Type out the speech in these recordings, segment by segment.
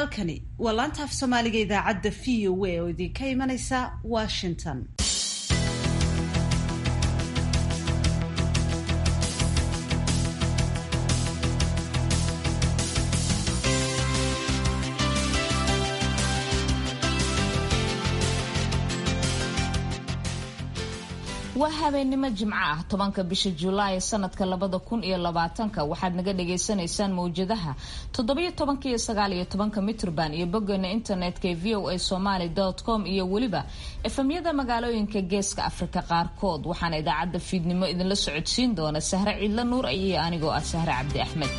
halkani waa laanta af soomaaliga idaacadda v o a oo idinka imanaysa washington waa habeennimo jimco ah tobanka bisha julaay sanadka labada kun iyo labaatanka waxaad naga dhagaysanaysaan mawjadaha toddobiyo tobanka iyo sagaaliyo tobanka mitrban iyo boggeena internetka ee v o a somaly com iyo weliba efemyada magaalooyinka geeska afrika qaarkood waxaana idaacadda fiidnimo idinla socodsiin doona sahre ciidla nuur iyo anigoo ah sahre cabdi axmed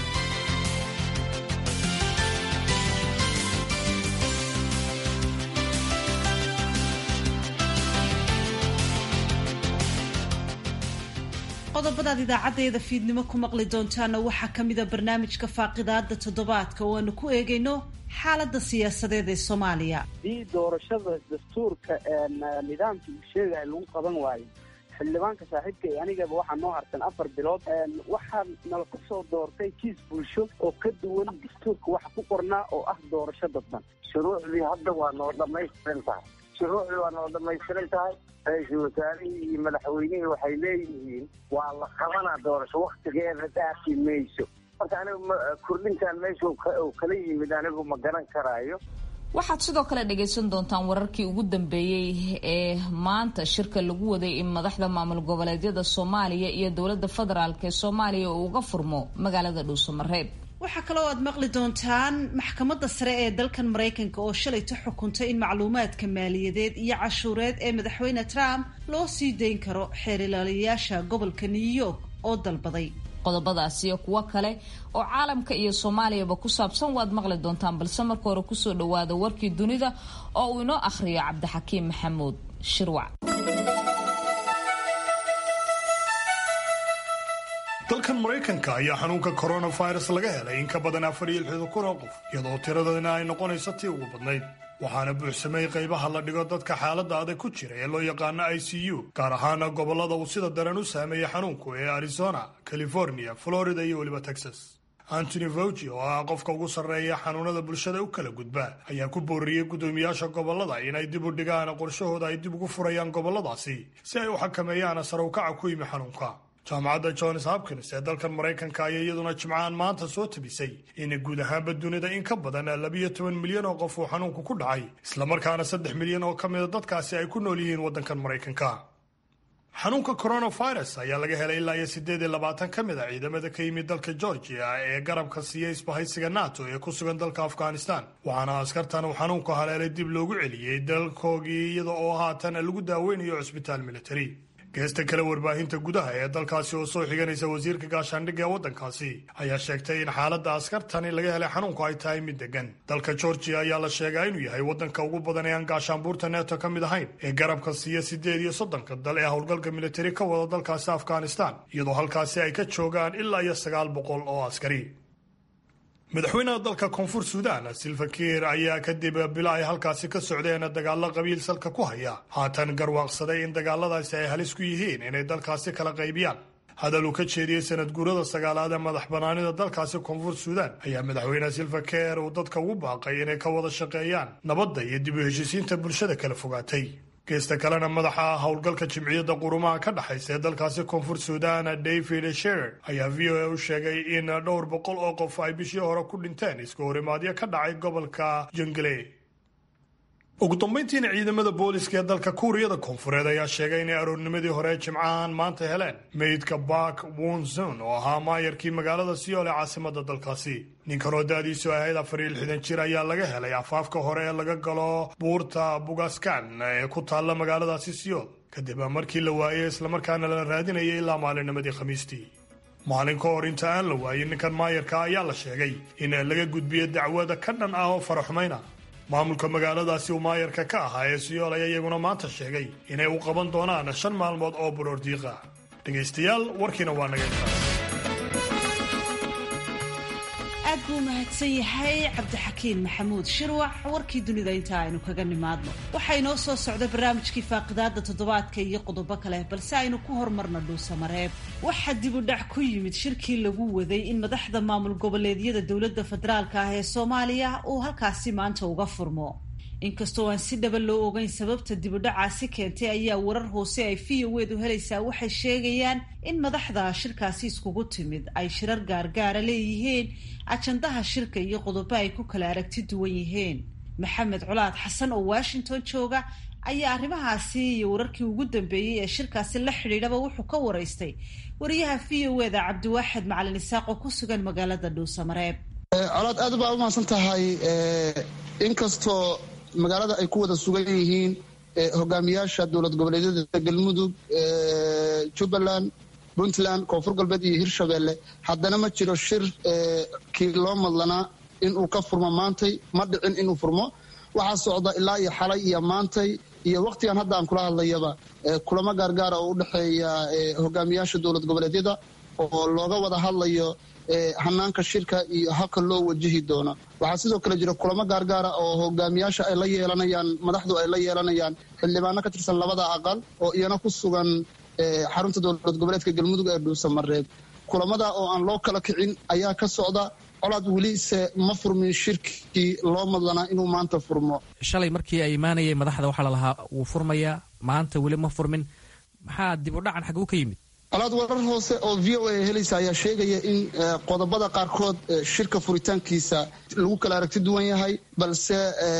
qodobadaad idaacadeeda fiidnimo ku maqli doontaana waxaa kamida barnaamijka faaqidaada toddobaadka oo aanu ku eegayno xaalada siyaasadeed ee soomaaliya haddii doorashada dastuurka nidaamka uu sheegaya lagu qaban waayo xildhibaanka saaxiibka ee anigaba waxaa noo harsan afar bilood waxaa nala ku soo doortay kiis bulsho oo ka duwan dastuurka waxa ku qornaa oo ah doorasho dadban shuruucdii hadda waa noo dhamaystiran tahay shuruucdii waa noo dhamaystiran tahay ra-iisul wasaarihii iyo madaxweynihii waxay leeyihiin waa la qabanaa doorasho waktigeeda dhaafi mayso marka anigu kordhintaan meesha kala yimid anigu ma garan karaayo waxaad sidoo kale dhagaysan doontaan wararkii ugu dambeeyey ee maanta shirka lagu waday in madaxda maamul goboleedyada soomaaliya iyo dowladda federaalk ee soomaaliya uu uga furmo magaalada dhuusamareeb waxaa kaloo aad maqli doontaan maxkamadda sare ee dalkan maraykanka oo shalayta xukuntay in macluumaadka maaliyadeed iyo cashuureed ee madaxweyne trump loo sii dayn karo xeer ilaaliyayaasha gobolka new york oo dalbaday qodobadaas iyo kuwo kale oo caalamka iyo soomaaliyaba ku saabsan waad maqli doontaan balse marka hore kusoo dhawaada warkii dunida oo uu inoo akhriyo cabdixakiim maxamuud shirwac dalkan maraykanka ayaa xanuunka coronavirus laga helay in ka badan afar iyo lixdan kun oo qof iyadoo tiradana ay noqonayso tii ugu badnayd waxaana buuxsamay qaybaha la dhigo dadka xaaladda adag ku jira ee loo yaqaano i c u gaar ahaana gobollada uu sida daran u saameeyey xanuunku ee arizona california florida iyo weliba texas antony fauci oo ah qofka ugu sarreeya xanuunada bulshada u kala gudba ayaa ku booriyey guddoomiyaasha gobollada inay dib u dhigaan qorshahooda ay dib ugu furayaan gobolladaasi si ay u xakameeyaan sarowkaca ku yimi xanuunka jaamacadda johns hopkins ee dalkan maraykanka ayaa iyaduna jimcahan maanta soo tabisay in guud ahaanba dunida in ka badan labiyo toban milyan oo qof uu xanuunku ku dhacay islamarkaana saddex milyan oo ka mida dadkaasi ay ku nool yihiin waddankan maraykanka xanuunka coronavirus ayaa laga helay ilaa iyo siddeed iyo labaatan ka mid a ciidamada ka yimid dalka georgia ee garabka siiya isbahaysiga nato ee ku sugan dalka afghanistan waxaana askartan uu xanuunku haleelay dib loogu celiyey dalkoogii iyada oo haatan lagu daaweynayo cusbitaal military geesta kale warbaahinta gudaha ee dalkaasi oo soo xiganaysa wasiirka gaashaandhigga ee waddankaasi ayaa sheegtay in xaaladda askartani laga helay xanuunku ay tahay mid degan dalka georgia ayaa la sheegaa inuu yahay waddanka ugu badan ee aan gaashaanbuurta neeto ka mid ahayn ee garabka siiya siddeed iyo soddonka dal ee howlgalka militari ka wada dalkaasi afghanistan iyadoo halkaasi ay ka joogaan ilaa iyo sagaal boqol oo askari madaxweynaha dalka koonfur suudaan silva kiir ayaa kadib bilo ay halkaasi ka socdeen dagaalo qabiil salka ku haya haatan garwaaqsaday in dagaaladaasi ay halis ku yihiin inay dalkaasi kala qaybiyaan hadal uu ka jeediyey sanad guurada sagaalaad ee madax banaanida dalkaasi koonfur suudaan ayaa madaxweyne silva kiir uu dadka ugu baaqay inay ka wada shaqeeyaan nabadda iyo dib u heshiisiinta bulshada kala fogaatay geesta kalena madaxa howlgalka jimciyadda qurumaha ka dhexaysa ee dalkaasi koonfur suudaan david sherer ayaa v o a u sheegay in dhowr boqol oo qof ay bishii hore ku dhinteen iska horimaadyo ka dhacay gobolka jungle ugu dambayntiina ciidamada booliska ee dalka kuuriyada koonfureed ayaa sheegay inay aroornimadii hore jimcahan maanta heleen meydka bark wonson oo ahaa maayarkii magaalada siyool ee caasimada dalkaasi ninkan oo da-diisu ahayd afar iyo lixdan jir ayaa laga helay afaafka hore ee laga galo buurta bugaskan ee ku taalla magaaladaasi siyool kadib markii la waayey islamarkaana la raadinayay ilaa maalinimadii khamiistii maalin ka hor inta aan la waayin ninkan maayarka ayaa la sheegay in laga gudbiyo dacwada ka dhan ah oo faraxumayna maamulka magaaladaasi uu maayarka ka ahaa ee siyool ayaa iyaguna maanta sheegay inay u qaban doonaan shan maalmood oo buroordiiqa dhegaystayaal warkiina waa naga intaas aad buu mahadsan yahay cabdixakiin maxamuud shirwax warkii dunida inta aynu kaga nimaadno waxaa inoo soo socda barnaamijkii faaqidaada toddobaadka iyo qodobo kale balse aynu ku hormarna dhuusamareeb waxaa dib u dhac ku yimid shirkii lagu waday in madaxda maamul goboleedyada dowladda federaalka ah ee soomaaliya uu halkaasi maanta uga furmo inkastoo aan si dhaba loo ogeyn sababta dibudhacaasi keentay ayaa warar hoose ay v o edu helaysaa waxay sheegayaan in madaxda shirkaasi iskugu timid ay shirar gaargaara leeyihiin ajandaha shirka iyo qodobo ay ku kala aragti duwan yihiin maxamed colaad xasan oo washington jooga ayaa arrimahaasi iyo wararkii ugu dambeeyey ee shirkaasi la xidhiidhaba wuxuu ka waraystay wariyaha v o eda cabdiwaaxid macalin isaaq oo ku sugan magaalada dhuusamareeb colaad aad baa u mahadsan tahay inkastoo magaalada ay ku wada sugan yihiin hogaamiyaasha dowlad goboleedyada galmudug jubbaland puntland koonfur galbeed iyo hirshabelle haddana ma jiro shir kii loo madlanaa inuu ka furmo maantay ma dhicin inuu furmo waxaa socda ilaa iyo xalay iyo maantay iyo wakhtigan hadda aan kula hadlayaba kulamo gaargaara oo u dhexeeya hogaamiyaasha dowlad goboleedyada oo looga wada hadlayo hanaanka shirka iyo habka loo wajihi doono waxaa sidoo kale jira kulamo gaargaara oo hogaamiyaasha ay la yeelanayaan madaxdu ay la yeelanayaan xildhibaano ka tirsan labada aqal oo iyana ku sugan xarunta dowlad goboleedka galmudug ee dhuusamareeb kulamada oo aan loo kala kicin ayaa ka socda colaad welise ma furmin shirkii loo madlanaa inuu maanta furmo shalay markii ay imaanayeen madaxda waxaa lalahaa wuu furmayaa maanta weli ma furmin maxaa dib u dhacan xaguu ka yimid colaad warar hoose oo v o a helaysa ayaa sheegaya in qodobada qaarkood shirka furitaankiisa lagu kala aragti duwan yahay balse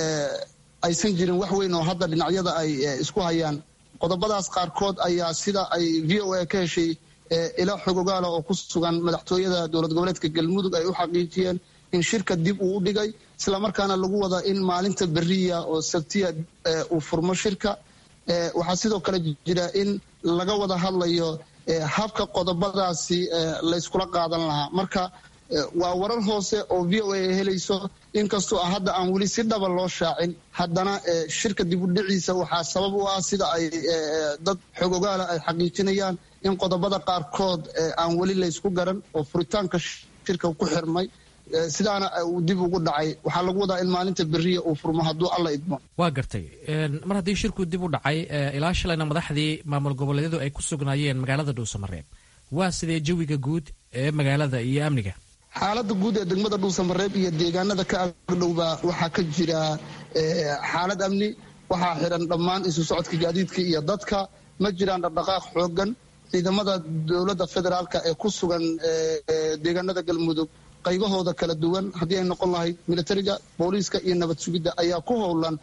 aysan jirin wax weyn oo hadda dhinacyada ay isku hayaan qodobadaas qaarkood ayaa sida ay v o a ka heshay ilaa xogogaala oo ku sugan madaxtooyada dowlad goboleedka galmudug ay u xaqiijiyeen in shirka dib uu u dhigay islamarkaana lagu wada in maalinta beriya oo sabtiya uu furmo shirka waxaa sidoo kale jira in laga wada hadlayo habka qodobadaasi layskula qaadan lahaa marka waa warar hoose oo v o a helayso inkastoo hadda aan weli si dhaba loo shaacin haddana shirka dibudhiciisa waxaa sabab u ah sida ay dad xogogaala ay xaqiijinayaan in qodobada qaarkood aan weli laysku garan oo furitaanka shirka ku xirmay sidaana uu dib ugu dhacay waxaa lagu wadaa in maalinta beriya uu furmo hadduu alla idmo waa gartay mar haddii shirku dib u dhacay ilaa shalayna madaxdii maamul goboleedyadu ay ku sugnaayeen magaalada dhuusamareeb waa sidee jawiga guud ee magaalada iyo amniga xaalada guud ee degmada dhuusamareeb iyo deegaanada ka agdhowba waxaa ka jira xaalad amni waxaa xiran dhammaan isu socodka gaadiidka iyo dadka ma jiraan dhaqdhaqaaq xoogan ciidamada dowladda federaalka ee ku sugan deegaanada galmudug qaybahooda kala duwan haddii ay noqon lahayd militariga booliiska iyo nabad sugidda ayaa ku howlan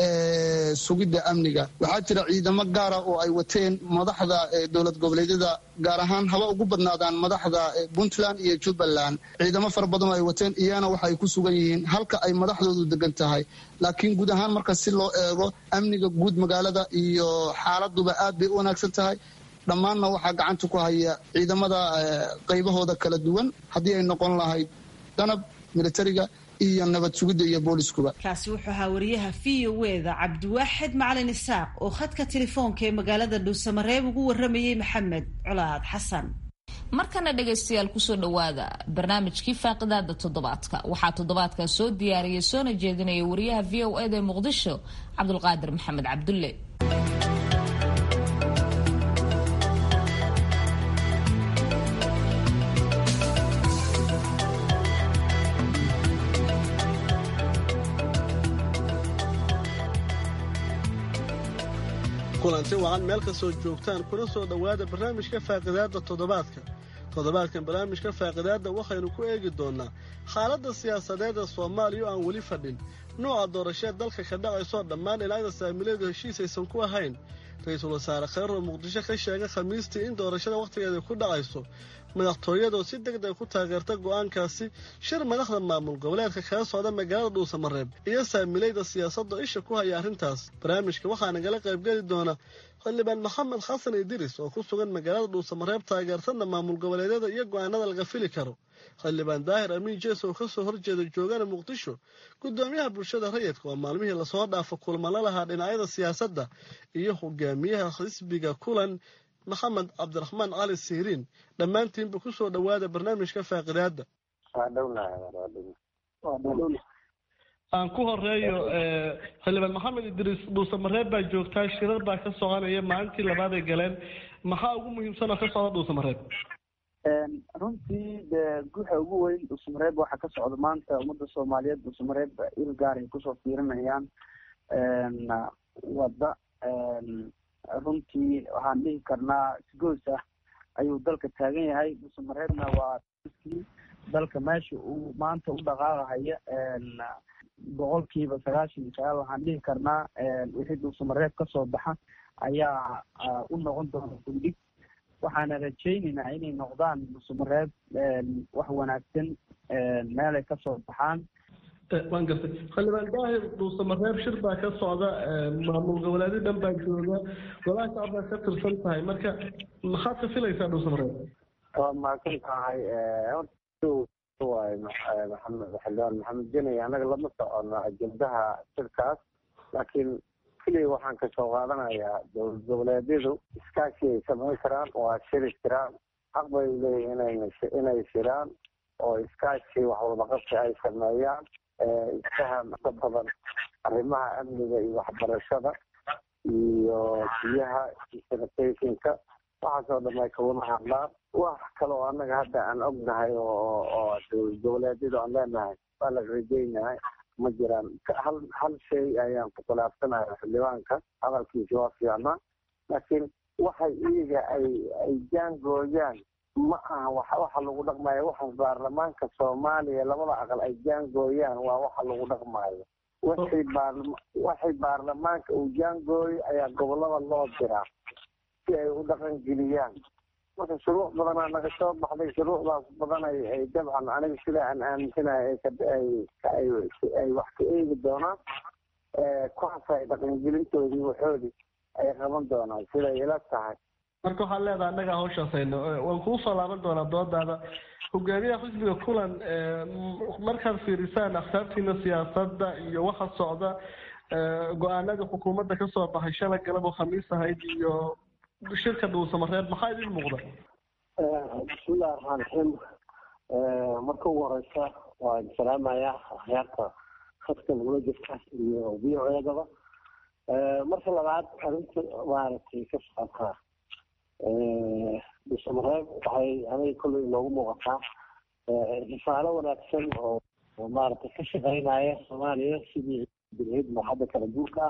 sugidda amniga waxaa jira ciidamo gaara oo ay wateen madaxda dowlad goboleedyada gaar ahaan haba ugu badnaadaan madaxda puntland iyo jubbaland ciidamo fara badan oo ay wateen iyana waxa ay ku sugan yihiin halka ay madaxdoodu degan tahay laakiin guud ahaan marka si loo eego amniga guud magaalada iyo xaaladuba aad bay u wanaagsan tahay dhammaanna waxaa gacanta ku haya ciidamada qaybahooda kala duwan haddii ay noqon lahayd danab militariga iyo nabad sugidda iyo booliskuba kaasi wuxuu ahaa wariyaha v o eda cabdiwaaxid macalin isaaq oo khadka telefoonka ee magaalada dhuusamareeb ugu waramayey maxamed colaad xasan markana dhegaystayaal kusoo dhowaada barnaamijkii faaqidaada toddobaadka waxaa toddobaadkaa soo diyaariyay soona jeedinaya wariyaha v o eda ee muqdisho cabdulqaadir maxamed cabdulle kulanti wacan meel kastoo joogtaan kuna soo dhowaada barnaamijka faaqidaadda toddobaadka toddobaadkan barnaamijka faaqidaadda waxaynu ku eegi doonnaa xaaladda siyaasadeed ee soomaaliya oo aan weli fadhin nooca doorasheed dalka ka dhacaysoo dhammaan ilaada saamileedu heshiis aysan ku ahayn ra-iisul wasaare kheyr oo muqdisho ka sheegay khamiistii in doorashada wakhtigeeda ku dhacayso madaxtooyadoo si deg deg ku taageerta go'aankaasi shir madaxda maamul goboleedka kaga socda magaalada dhuusamareeb iyo saamilayda siyaasadda isha ku haya arrintaas barnaamijka waxaa nagala qaybgeli doona xildhibaan maxamed xasan idiris oo ku sugan magaalada dhuusamareeb taageertana maamul goboleedyada iyo go'aanada laga fili karo xildhibaan daahir amiin jees oo ka soo horjeeda joogana muqdisho gudoomiyaha bulshada rayidka oo maalmihii lasoo dhaafo kulmala lahaa dhinacyada siyaasadda iyo hogaamiyaha xisbiga kulan maxamed cabdiraxmaan cali siiriin dhammaantiinba ku soo dhowaada barnaamijka faaqidaadda waa dhownahay waa dhownahay waa dhowna aan ku horeeyo xildhibaan maxamed idriis dhuusamareeb baa joogtaa shirar baa ka soconaya maalintii labaad ay galeen maxaa ugu muhiimsan oo ka socda dhuusamareeb runtii de guxa ugu weyn dhuusamareeb waxaa ka socda maanta ummadda soomaaliyeed dhuusamareeb il gaar ay kusoo fiirinayaan wadda runtii waxaan dhihi karnaa isgoys ah ayuu dalka taagan yahay dhuusamareebna waa dalka meesha uu maanta u dhaqaaqahaya boqolkiiba sagaashan iyo sagaal waxaan dhihi karnaa wixii dhuusamareeb kasoo baxa ayaa u noqon doona gundhig waxaana rajaynaynaa inay noqdaan dhuusamareeb wax wanaagsan meelay kasoo baxaan waan gartay xildhibaan daahir dhuusamareeb shir baa ka socda maamul goboleedyo dhan baa jooga golaha shacab baa ka tirsan tahay marka maxaad ka filaysaa dhuusamareeb waa mahadsan tahay waay maxamed xildhibaan maxamed jeney annaga lama socono ajendaha shirkaas laakiin keliya waxaan kasoo qaadanayaa dowlad goboleedyadu iskaashi ay samayn karaan waa shiri jiraan xaq bay leeyihin inay inay shiraan oo iskaashi wax walbaqabsi ay sameeyaan isfaham ka badan arrimaha amniga iyo waxbarashada iyo biyaha iyo sanitationka waxaasoo dhan ay kawada hadlaan wax kale oo annaga hadda aan ognahay oo oo dowlad goboleedyadu aan leenahay waa la rajaynahay ma jiraan hal hal shay ayaan ku khilaafsanaya xildhibaanka hadalkiisa waa fiicnaa laakiin waxay iyaga ay ay jaangooyaan ma aha wa waxa lagu dhaqmayo waxa baarlamaanka soomaaliya labada aqal ay jaangooyaan waa waxa lagu dhaqmayo waxay baarlama waxay baarlamaanka uu jaangooyo ayaa gobolada loo diraa si ay u dhaqan geliyaan marka shuruuc badanaa naga soo baxday shuruucdaas badan ay ay dabcan aniga sida aan aaminsanahay ay ay ay wax ka eegi doonaan kuwaas ay dhaqangelintoodii waxoodii ay qaban doonaan siday ila tahay marka waxaad leedahay annaga hawshaasayno waan kuu soo laaban doonaa doodaada hogaamiyaha xisbiga kulan markaad fiirisaan akhtaartiina siyaasadda iyo waxa socda go-aanada xukuumadda kasoo baxay shalay galab oo khamiis ahayd iyo shirka dhuusamareeb maxaa idin muuqda bismillahi raxmaan raxiim marka ugu horeysa waan salaamayaa akhyaarta khadka nagula jirta iyo v o eedaba marka labaad arrinta maaragtay ka socotaa dhuusamareeb waxay aniga kolley inoogu muuqataa risaalo wanaagsan oo oo maaragtay ka shaqeynaya soomaaliya sidii bilhid marxadda kala guurka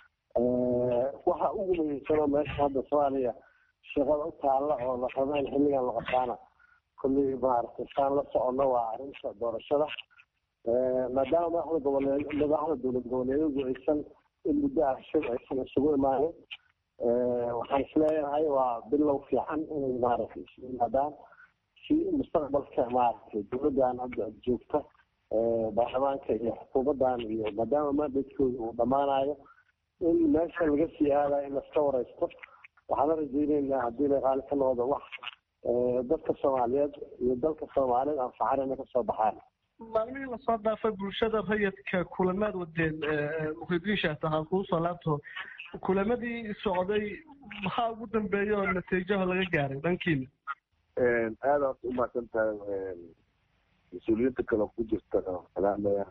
ah waxa ugu muhiimsan oo meesha hadda soomaaliya shaqada u taalla oo la rabo in xilligan la qabtaana kolley maaragtay saan la socono waa arrinta doorashada maadaama madaxda goboleed madaxda dowlad goboleedyadu aysan in muddo ah shir aysan isugu imaanin waxaan isleeyahay waa bilow fiican inay maaragtay isu yimaadaan si mustaqbalka maaragtay dowladdan hadda joogta baarlamaanka iyo xukuumaddan iyo maadaama mandatkooda uu dhammaanayo in meesha laga sii aadayo in laska wareysto waxaana rajayneynaa haddii la qaali ka noqdo wax dadka soomaaliyeed iyo dalka soomaaliyeed anfacan inay kasoo baxaan maalmihii lasoo dhaafay bulshada rayidka kulamaad wadeen mukhridiin shaatahaan kuu soo laabto kulamadii socday maxaa ugu dambeeya oo natiijaho laga gaaray dhankiina aada horta u mahadsan tahay mas-uuliyiinta kale ku jirta salaamaya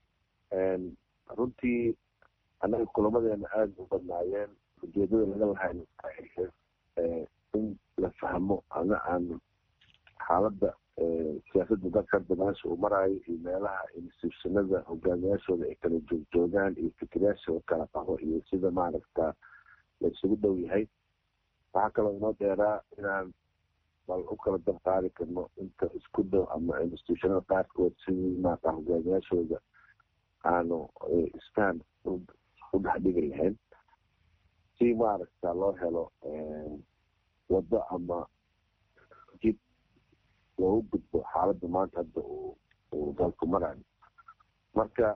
runtii annaga kulamadeena aada u badnaayeen ujeedada laga lahayn in la fahmo ama aan xaaladda siyaasadda dalka hadda meesha uu maraayo iyo meelaha institutionada hogaamiyaashooda ay kala joogjoogaan iyo fikirayaashooda kala qaho iyo sida maaragta la isugu dhow yahay waxaa kaloo inoo dheeraa inaan bal u kala dabqaadi karno inta isku dhow ama institutionada qaarkood sidii maarata hogaamiyaashooda aanu isfaham u dhexdhigi lahayn si maaragta loo helo waddo ama jid loogu gudbo xaaladda maanta hadda uu uu dalku marayo marka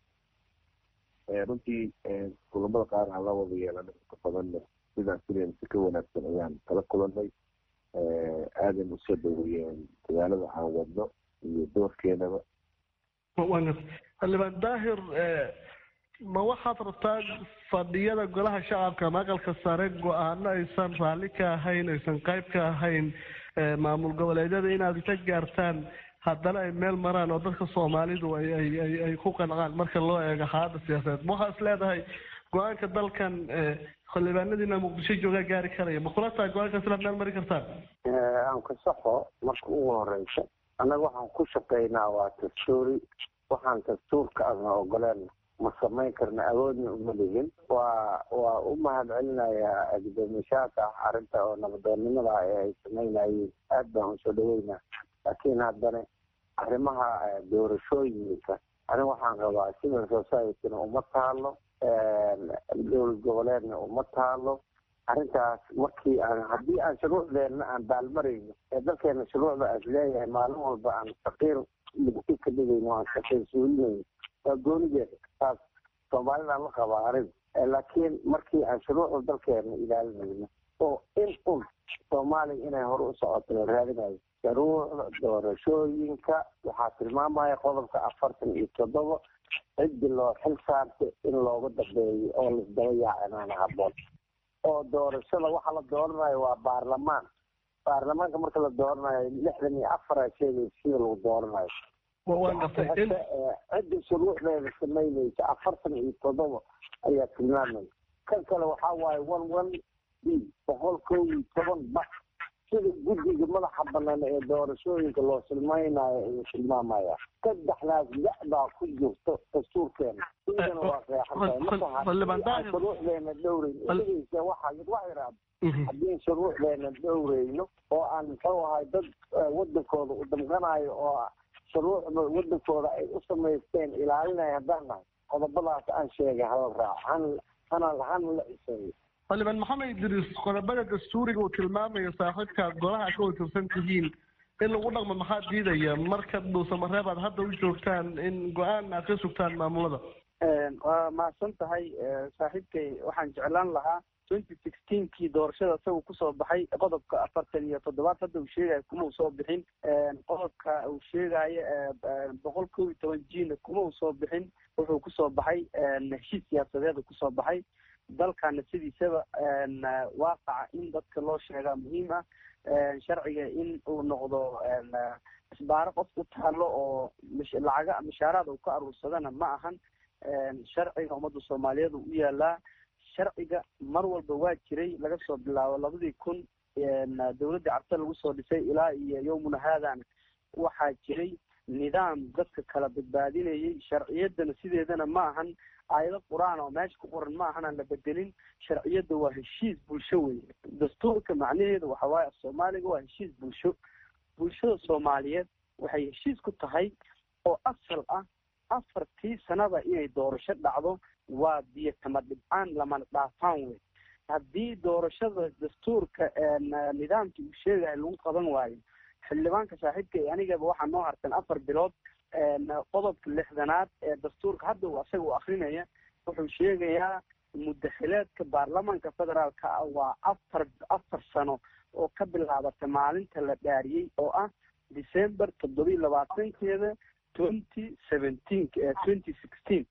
runtii kulamada qaar aan la wada yeelanay inta badanna sidaan filayn si ka wanaagsan ayaan kala kulanay aadan usoo dhaweeyeen dadaalada aan wadno iyo doorkeenaba xildhibaan daahir ma waxaad rabtaa fadhiyada golaha shacabka ama aqalka sare go-aano aysan raalli ka ahayn aysan qayb ka ahayn maamul goboleedyada inaad ka gaartaan haddana ay meel maraan oo dadka soomaalidu ay ay ay ay ku qancaan marka loo eego xaaladda siyaasadeed ma waxaa is leedahay go-aanka dalkan xildhibaanadiina muqdisho joogaa gaari karaya ma kula tahay go-aankaas inaad meel mari kartaan aan ku saxo marka ugu horeysa annaga waxaan ku shaqaynaa waa dastuuri waxaan dastuurka adna ogoleen ma samayn karna awoodna uma ligin waa waa u mahad celinayaa gudoomiyaashaaka arrinta oo nabadoonnimada ee ay samaynayeen aad baan usoo dhaweynaa laakiin haddana arrimaha doorashooyinka aniga waxaan rabaa civil societyna uma taalo dowlad goboleedna uma taalo arrintaas markii aan haddii aan shuruucdeenna aan baalmarayno ee dalkeena shuruucda aas leeyahay maalin walba aan faqiir mugti ka dhigayno aan faqiir suulinayno waa goonigeeda taas soomaalidaan la qabaa aniga laakiin markii aan shuruucda dalkeena ilaalinayno oo in un soomaaliya inay hore u socoto la raadinayo shuruucda doorashooyinka waxaa tilmaamaya qodobka afartan iyo toddoba ciddi loo xil saartay in looga dambeeyo oo laisdaba yaacinaana haboon oo doorashada waxa la dooranayo waa baarlamaan baarlamaanka marka la dooranayo lixdan iyo afara sheegay sida lagu dooranayo cidda shuruucdeeda samaynaysa afartan iyo toddoba ayaa tilmaamaya kan kale waxaa waaye one one b boqol kow iyo toban ba sida guddiga madaxa banaan ee doorashooyinka loo silmaynayo ayuu tilmaamaya saddexdaas da baa ku jirto dastuurkeena idana waa reexantahay marka shuruucdeena dhowreyn dhegeysa waxa wax yaraado haddii shuruucdeena dhowreyno oo aan muxuu ahay dad wadankooda u damqanayo oo shuruucda wadankooda ay u samaysteen ilaalinaya haddaan nahay qodobadaas aan sheegay hala raaco han hana hana la ciseeyo xildhibaan maxamed idriis qodobada dastuuriga uu tilmaamayo saaxiibka golaha ka watirsan tihiin in lagu dhaqmo maxaa diidaya marka dhuusamareeb aad hadda u joogtaan in go-aan aad ka sugtaan maamulada waa mahadsan tahay saaxiibkay waxaan jeclaan lahaa twenty sixteenkii doorashada isagu kusoo baxay qodobka afartan iyo toddobaad hadda uu sheegayo kuma uu soo bixin qodobka uu sheegayo boqol kow iyo toban jina kuma uu soo bixin wuxuu kusoo baxay heshiis siyaasadeed kusoo baxay dalkana sidiisaba waaqaca in dadka loo sheegaa muhiim ah sharciga in uu noqdo isbaaro qof u taalo oo lacaga mishaaraad uu ka aruursadana ma ahan sharciga ummadda soomaaliyeed uu u yaalaa sharciga mar walba waa jiray laga soo bilaabo labadii kun dowladdii carte lagu soo dhisay ilaa iyo yowmuna haadana waxaa jiray nidaam dadka kala badbaadinayay sharciyadana sideedana ma ahan aayado qur-aan oo meesha ku qoran ma ahan aan la bedelin sharciyadda waa heshiis bulsho wey dastuurka macnaheedu waxa waaye af soomaaliga waa heshiis bulsho bulshada soomaaliyeed waxay heshiis ku tahay oo asal ah afartii sanaba inay doorasho dhacdo waa biyo kama dhibcaan lamana dhaafaan wey haddii doorashada dastuurka nidaamka uu sheegayo lagu qaban waayo xildhibaanka saaxiibka anigaba waxaa noo hartan afar bilood qodobka lixdanaad ee dastuurka hadda uu asaga u akrinaya wuxuu sheegayaa mudaxileedka baarlamaanka federaalka ah waa afar afar sano oo ka bilaabata maalinta la dhaariyey oo ah december toddobiyi labaatankeeda twenty seventeen twenty sixteen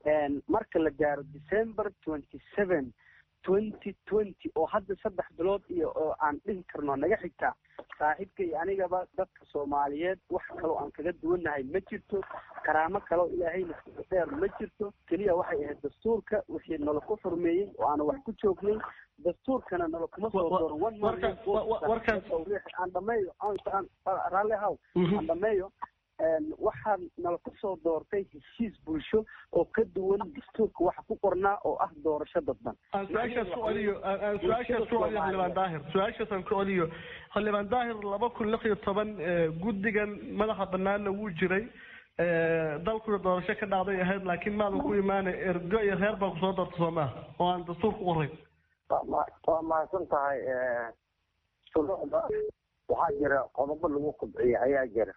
marka la gaaro december twenty seven twenty twenty oo hadda saddex bilood iyo oo aan dhihi karno naga xigtaa saaxiibka iyo anigaba dadka soomaaliyeed wax kaloo aan kaga duwannahay ma jirto karaamo kaloo ilaahayna dheer ma jirto keliya waxay ahayd dastuurka wixii nala ku xurmeeyey oo aanu wax ku joognay dastuurkana nala kuma soo dooran aan dhameeyo raalli haw aan dhameeyo waxaa nala kusoo doortay heshiis bulsho oo ka duwan dastuurka waxa ku qornaa oo ah doorasho dadban aan su-aashaas ku celiyo aan su-aashaas ku celiyo xildhibaan daahir su-aashaas aan ku celiyo xildhibaan daahir laba kun lix iyo toban guddigan madaxa banaanna wuu jiray dalkuna doorasho ka dhacday ahayd laakiin maadan ku imaanay ergo iyo reer baa kusoo doorta soo maaha oo aan dastuur ku qorayn waa mahadsan tahay shuruucda waxaa jira qodobo lagu kobciya ayaa jira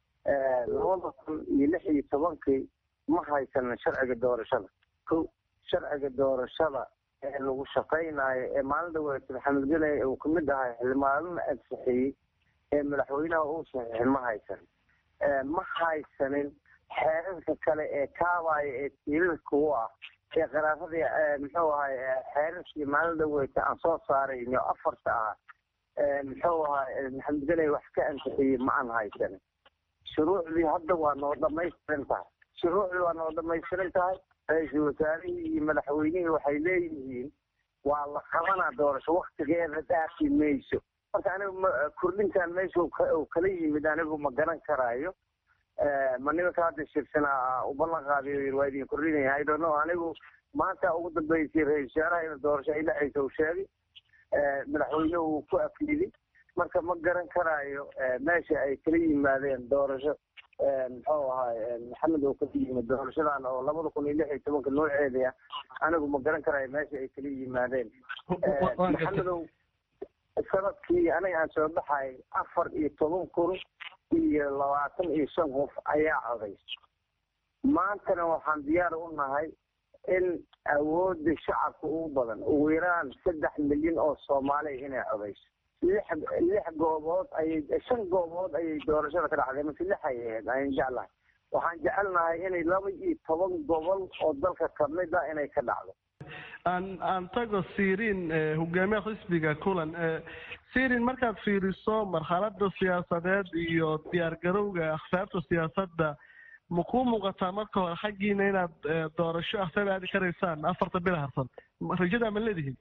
labada kun iyo lix iyo tobankii ma haysanin sharciga doorashada ko sharciga doorashada ee lagu shaqaynayo ee maalinta weyse maxamed geley uu kamid ahay xildhibaanana ansixiyey ee madaxweynaha uu saxiixin ma haysanin ma haysanin xeerarka kale ee kaabaya ee tiilalka u ah ee qaraaradii muxuu ahay xeerarkii maalinta weyse aan soo saarayno afarta ah muxuu ahay maxamed geley wax ka ansixiyey ma aan haysanin shuruucdii hadda waa noo dhamaystiran tahay shuruucdii waa noo dhamaystiran tahay ra-iisul wasaarihii iyo madaxweynihii waxay leeyihiin waa la qabanaa doorasho waktigeeda dhaafi mayso marka anigu kordhintan meesha u kala yimid anigu ma garan karaayo ma nimanka hadda shirsanaa u ballan qaadiyo yiri waa idin kordhinaya i don't know anigu maanta ugu dambeysay ra-isul wasaaraha inuu doorasho ay dhacaysa uu sheegay madaxweynuhu uu ku afliday marka ma garan karaayo meesha ay kala yimaadeen doorasho muxuu ahaay maxamed oo kala yimid doorashadan oo labada kun iyo lix iyo tobanka nooceeda anigu ma garan karaayo meesha ay kala yimaadeen maxamedow sanadkii aniga aan soo baxay afar iyo toban kun iyo labaatan iyo shan qof ayaa codays maantana waxaan diyaar u nahay in awoodda shacabka ugu badan ugu yaraan saddex milyan oo soomaaliya inay codayso lix lix goobood ayay shan goobood ayay doorashada ka dhacday mase lix ay ahayd ayaan jeclahay waxaan jecelnahay inay laba iyo toban gobol oo dalka kamid a inay ka dhacdo aan aan tago sirin hogaamiyaha xisbiga kulan sirin markaad fiiriso marxalada siyaasadeed iyo diyaargarowga akhsaarta siyaasadda ma kuu muuqataa marka hore xaggiina inaad doorasho akhsaar aadi karaysaan afarta bil harsan rajada ma leedihin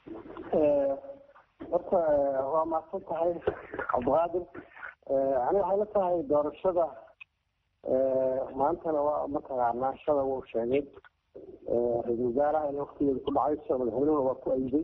horta waa mahadsan tahay cabdiqaadir aniga waxay la tahay doorashada maantana waa mataqaanaa shada wuu sheegay ra-isul wasaaraha inay waktigeeda ku dhacayso madaxweynuhuna waa ku ayday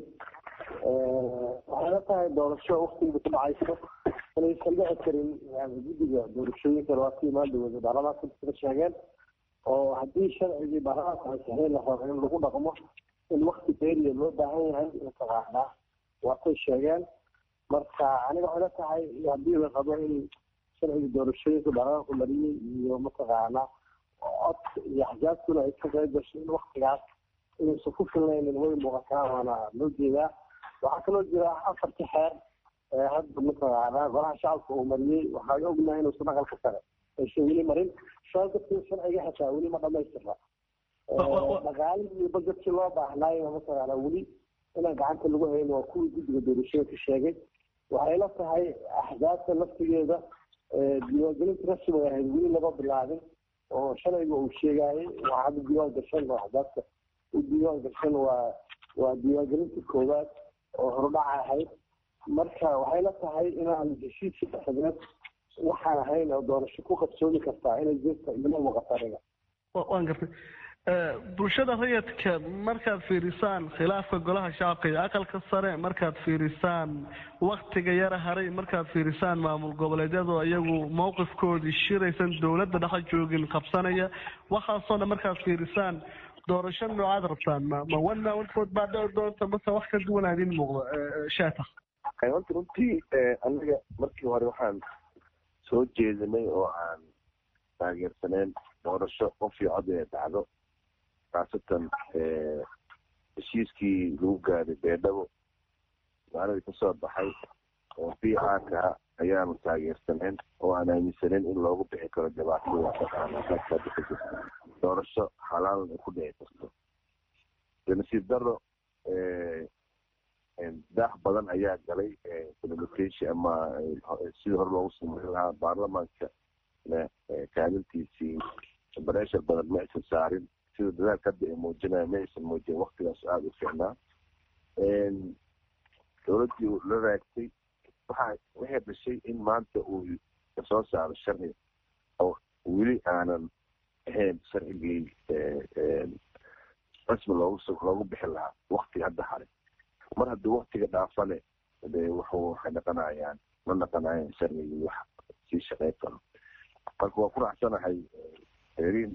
waxay la tahay doorasho waktigeeda ku dhacayso inaysan dhici karin guddiga doorashooyinka labaatan imaan dowada baarlamaanka sida sheegeen oo haddii sharcigii baarlamaanka ansixin la rabo in lagu dhaqmo in wakti beeriya loo baahan yahay mataqaanaa waatay sheegeen marka aniga waxay la tahay haddii la rabo in sharciga doorashooyinka baarlamaanku mariyey iyo mataqaanaa codka iyo axsaabtuna ay ka qayb gasho in waktigaas inaysan ku filnaynin way muuqataa waana loo jeedaa waxaa kaloo jira afarti xeer hadda mataqaanaa golaha shacabka uu mariyey waxaan ognahay inuusan aqalka sare aysan weli marin saa darteed sharciga xitaa weli ma dhamaystirna dhaqaalihii iyo bajetkii loo baahnaayo mataqaanaa weli inaan gacanta lagu hayn waa kuwii guddiga doorashooyinka sheegay waxay la tahay axsaabta laftigeeda diiwaangelinta rasmiga ahayd weli lama bilaabin oo shalayga uu sheegaayay waxaa hadda diiwaan gashan oo axsaabta u diiwaan gashan waa waa diiwaangelinta koowaad oo horudhaca ahayd marka waxay la tahay inaan heshiiskii dhexdeed waxaan ahayn oo doorasho ku qabsoomi kartaa inay jirta ilama muuqata aniga waan gartay bulshada rayidka markaad fiirisaan khilaafka golaha shacabka iyo aqalka sare markaad fiirisaan waktiga yara haray markaad fiirisaan maamul goboleedyadoo iyagu mowqifkoodii shiraysan dowladda dhexa joogin qabsanaya waxaasoo dhan markaad fiirisaan doorasho noocaad rabtaan ma ma one man one vote baa dhici doonta mase wax ka duwan aad in muuqdo shaatax horta runtii aniga markii hore waxaan soo jeedinay oo aan taageersaneen doorasho qof iyo cod inay dhacdo khaasatan heshiiskii lagu gaaday beedhabo magaaladii kasoo baxay oo b r ka ayaanu taageersaneen oo aan aaminsaneen in loogu bixi karo dhibaatada doorasho xalaalan ay ku dhici karto nasiib daro daax badan ayaa galay communication ama sidii hore loogu sameyn lahaa baarlamaanka kaalintiisii bareshar badan ma aysan saarin sida dadaalka hadda ay muujinaya ma aysan muujin waktigaas aada u fiicnaa dowladdii la raagtay waxa waxay dhashay in maanta uu kasoo saaro sharci oo weli aanan ahayn sharcigii rasmi loogu loogu bixi lahaa waktiga hadda haray mar haddii waktiga dhaafane de wuxuu waxay dhaqanayaan ma dhaqanayaan sharcigii wax sii shaqeyn karo marka waa ku raacsanahay erin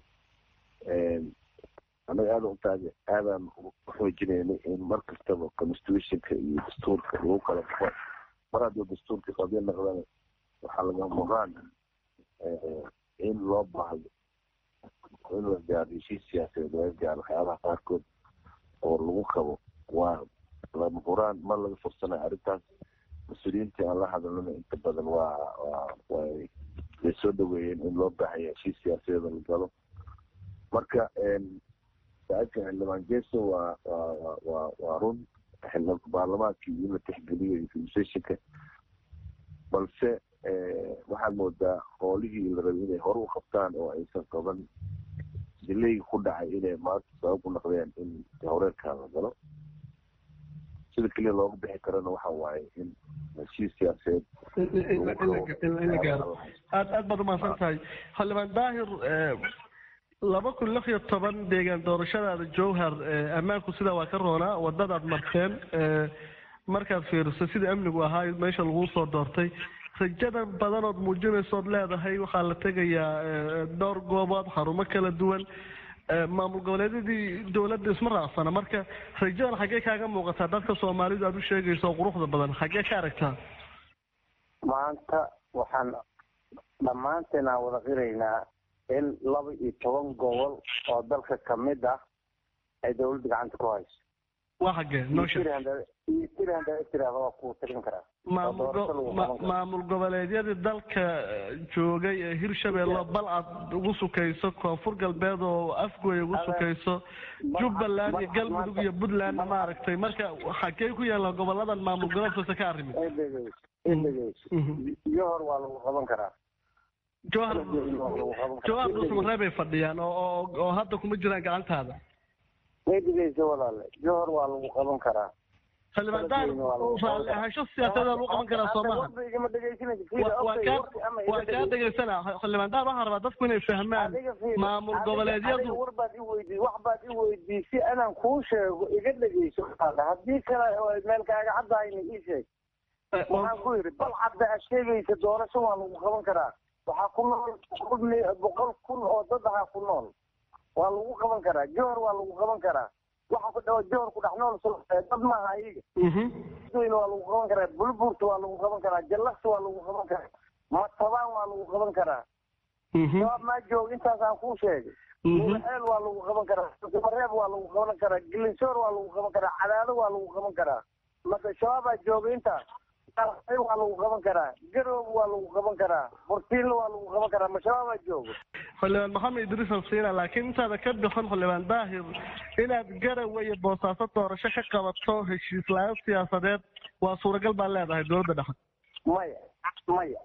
anaga aada utaag aadaan uxoojinaynay in mar kastaba constitutionka iyo dastuurka lagu kala baxo mar haddii dastuurka qadiya noqdana waxaa laga muqaan in loo baahdo in la gaaro heshiis siyaasadeed laga gaaro waxyaabaha qaarkood oo lagu qabo waa lama huraan mar laga fursanayo arrintaas mas-uuliyiintii aan la hadalnana inta badan waa waa way way soo dhaweeyeen in loo baahaya heshiis siyaasadeed la galo marka saaidka xildhibaan geeso waa waa waa waa run baarlamaankii in la tixgeliyo iyo constitutionka balse waxaad moodaa hoolihii la rabay inay hore u qabtaan oo aysan qaban dilayga ku dhacay inay maanta sabab u noqdeen in horeerkaa la galo sida keliya looga bixi karana waxa waaye in heshiis siyaaseed in la gaaro aad aad baad umahadsan tahay xildhibaan daahir laba kun lix iyo toban deegaan doorashadaada jowhar ammaanku sidaa waa ka roonaa wadadaad marteen markaad fiiriso sida amnigu ahaa meesha laguu soo doortay rajada badanood muujinaysood leedahay waxaa la tegayaa dhowr goobood xarumo kala duwan maamul goboleedyadii dowladda isma raacsana marka rajadan xaggee kaaga muuqataa dadka soomaalidu aad u sheegayso oo quruxda badan xaggee ka aragtaa maanta waxaan dhammaanteen aan wada qiraynaa in laba iyo toban gobol oo dalka kamid ah ay dawladda gacanta ku hayso waa xaggee noosha tiraahda waa kuu tirin karaa maamul goboleedyadii dalka joogay ee hirshabeelle balcad ugu sukayso koonfur galbeed oo afgooy ugu sukayso jubbaland iyo galmudug iyo puntland maaragtay marka xagee ku yaalla goboladan maamul goboleedkasa ka arrimin johor waa lagu qaban karaa jowhar jowhar dhuusamareeb bay fadhiyaan oo oo hadda kuma jiraan gacantaada way dhegeysa walaale johor waa lagu qaban karaa xildhibaan daahir raalli ahaansho siyaasadeed lagu qaban karaa soo maha waa kaa dhegeysana xildhibaan daahir waxaan rabaa dadku inay fahmaan maamul goboleedyadu war baad i weydii wax baad i weydii si anaan kuu sheego iga dhegeyso haddii kale meel kaaga caddahayna ii sheeg waxaan ku yidhi bal cadda aad sheegaysa doorasho waa lagu qaban karaa waxaa ku nool boqol kun oo dad ahaa ku nool waa lagu qaban karaa johor waa lagu qaban karaa waxa ku dhawa johor ku dhex nool dad maaha iyaga weyne waa lagu qaban karaa bulburta waa lagu qaban karaa jallaqsi waa lagu qaban karaa matabaan waa lagu qaban karaa shabaab maa joog intaasaan kuu sheegay mulaeel waa lagu qaban karaa mareeb waa lagu qaban karaa gilinsoor waa lagu qaban karaa cadaado waa lagu qaban karaa mase shabaabaa jooga intaas waa lagu qaban karaa garoob waa lagu qaban karaa burtiinla waa lagu qaban karaa mashabaabaa joogo xildhibaan maxamed idriis alsiina laakiin intaada ka bixin xildhibaan daahir inaad garawe iyo boosaaso doorasho ka qabato heshiis la-aan siyaasadeed waa suuragal baa leedahay dowladda dhexe maya maya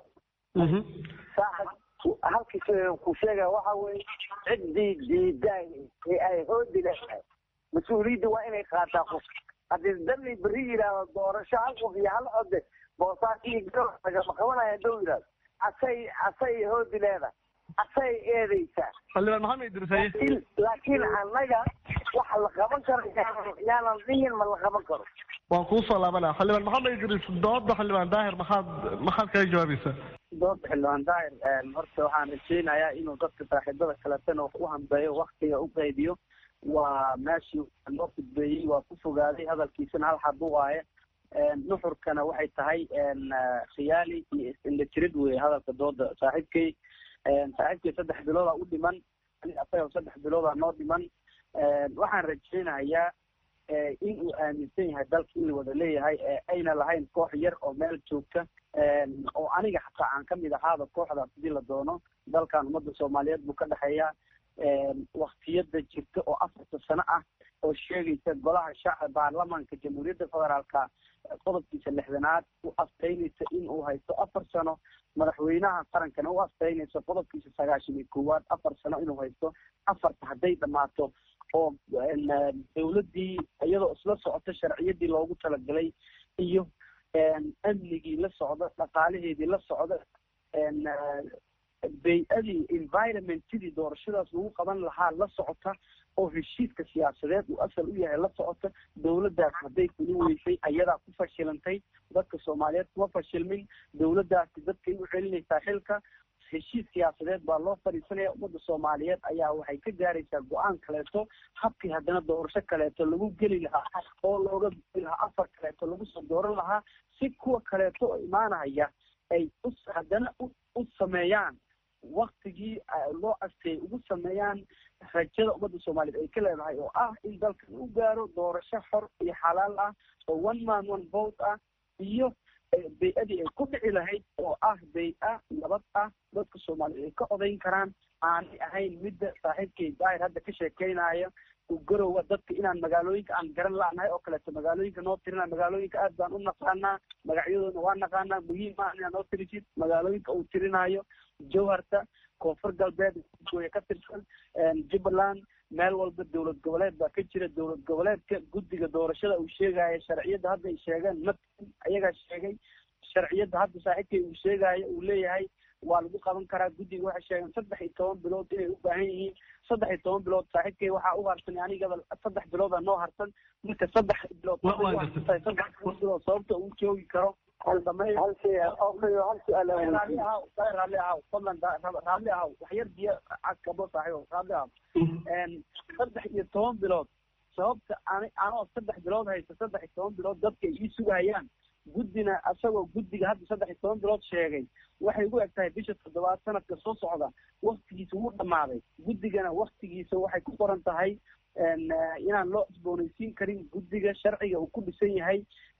saaxib halkii ku sheega waxa weye ciddii diidaay ee ay hoodi leedahay mas-uuliyadda waa inay qaataa qof haddii dani beri yidhaahdo doorasho hal qof iyo hal code boosaaso iyo garow lagama qabanaya hadduu yidhahdo asay asay hoodi leedahay asay eedaysaa xildhibaan maxamed idriis laakiin laakiin annaga waxa la qaban karo yaanan dhihin ma la qaban karo waan kuu soo laabanaa xildhibaan maxamed idriis dooda xildhibaan daahir maxaad maxaad kaga jawaabaysaa dooda xildhibaan daahir horta waxaan rajeynayaa inuu dadka saaxiibada kaletana wax u hambeeyo waktiga u qaybiyo waa meeshii loo fudbeeyey waa ku fogaaday hadalkiisana hal xab u waaye nuxurkana waxay tahay khiyaali iyo is-indhatirid weye hadalka dooda saaxiibkay saaxiibkay saddex biloodaa u dhiman asaga saddex biloodaa noo dhiman waxaan rajeynayaa in uu aaminsan yahay dalka in la wada leeyahay ayna lahayn koox yar oo meel joogta oo aniga xataa aan kamid ahaada kooxdaas hadii la doono dalkan ummadda soomaaliyeed buu ka dhexeeya waktiyada jirta oo afarta sano ah oo sheegaysa golaha shacab baarlamaanka jamhuuriyadda federaalka qodobkiisa lixdanaad u aftaynaysa in uu haysto afar sano madaxweynaha qarankana u aftaynayso qodobkiisa sagaashan iyo koowaad afar sano inuu haysto afarta hadday dhammaato oo dawladdii iyadoo isla socota sharciyadii loogu talagalay iyo amnigii la socda dhaqaalaheedii la socda bay-adii environmentidii doorashadaas lagu qaban lahaa la socota oo heshiiska siyaasadeed uu asal u yahay la socota dawladdaas hadday kuli weysay ayadaa ku fashilantay dadka soomaaliyeed kuma fashilmin dawladdaasi dadkay u celinaysaa xilka heshiis siyaasadeed baa loo fadhiisanaya ummadda soomaaliyeed ayaa waxay ka gaaraysaa go-aan kaleeto habkii haddana doorasho kaleeto lagu geli lahaa oo looga geli lahaa afar kaleeto lagu soo dooran lahaa si kuwa kaleeto oo imaanaya ay u haddana u sameeyaan waktigii loo asteeyay ugu sameeyaan rajada ummadda soomaaliyeed ay ka leedahay oo ah in dalkan u gaaro doorasho xor iyo xalaal ah oo one man one vote ah iyo bay-adii ay ku dhici lahayd oo ah bay-a nabad ah dadka soomaaliyeed ay ka odayn karaan aanay ahayn midda saaxiibkay daahir hadda ka sheekeynaya garowa dadka inaan magaalooyinka aan garan la'nahay oo kaleeto magaalooyinka noo tirina magaalooyinka aad baan u naqaanaa magacyadoodna waa naqaanaa muhiim ah inaad noo tirisid magaalooyinka uu tirinayo jowharta koonfur galbeed gooye ka tirsan jubbaland meel walba dowlad goboleed baa ka jira dowlad goboleedka guddiga doorashada uu sheegaya sharciyadda hadda ay sheegeen ma ayagaa sheegay sharciyadda hadda saaxiibkay uu sheegayo uu leeyahay waa lagu qaban karaa guddiga waxay sheegeen saddex iyo toban bilood inay u baahan yihiin saddex iyo toban bilood saaxiibkay waxaa u harsan anigaba saddex bilooda noo harsan marka saddex bilood saddex bilood sababta uu joogi karo raalli ahaw fadlan raalli ahaw waxyar biyo cagkabo saaxiibo raalli ahaw saddex iyo toban bilood sababta ani anoo saddex bilood haysta saddex iyo toban bilood dadka ay ii sugayaan guddina asagoo guddiga hadda saddex iyo toban bilood sheegay waxay ugu eg tahay bisha toddobaad sanadka soo socda waktigiisa wuu dhammaaday guddigana waktigiisa waxay ku qoran tahay inaan loo cusboonaysiin karin guddiga sharciga uu ku dhisan yahay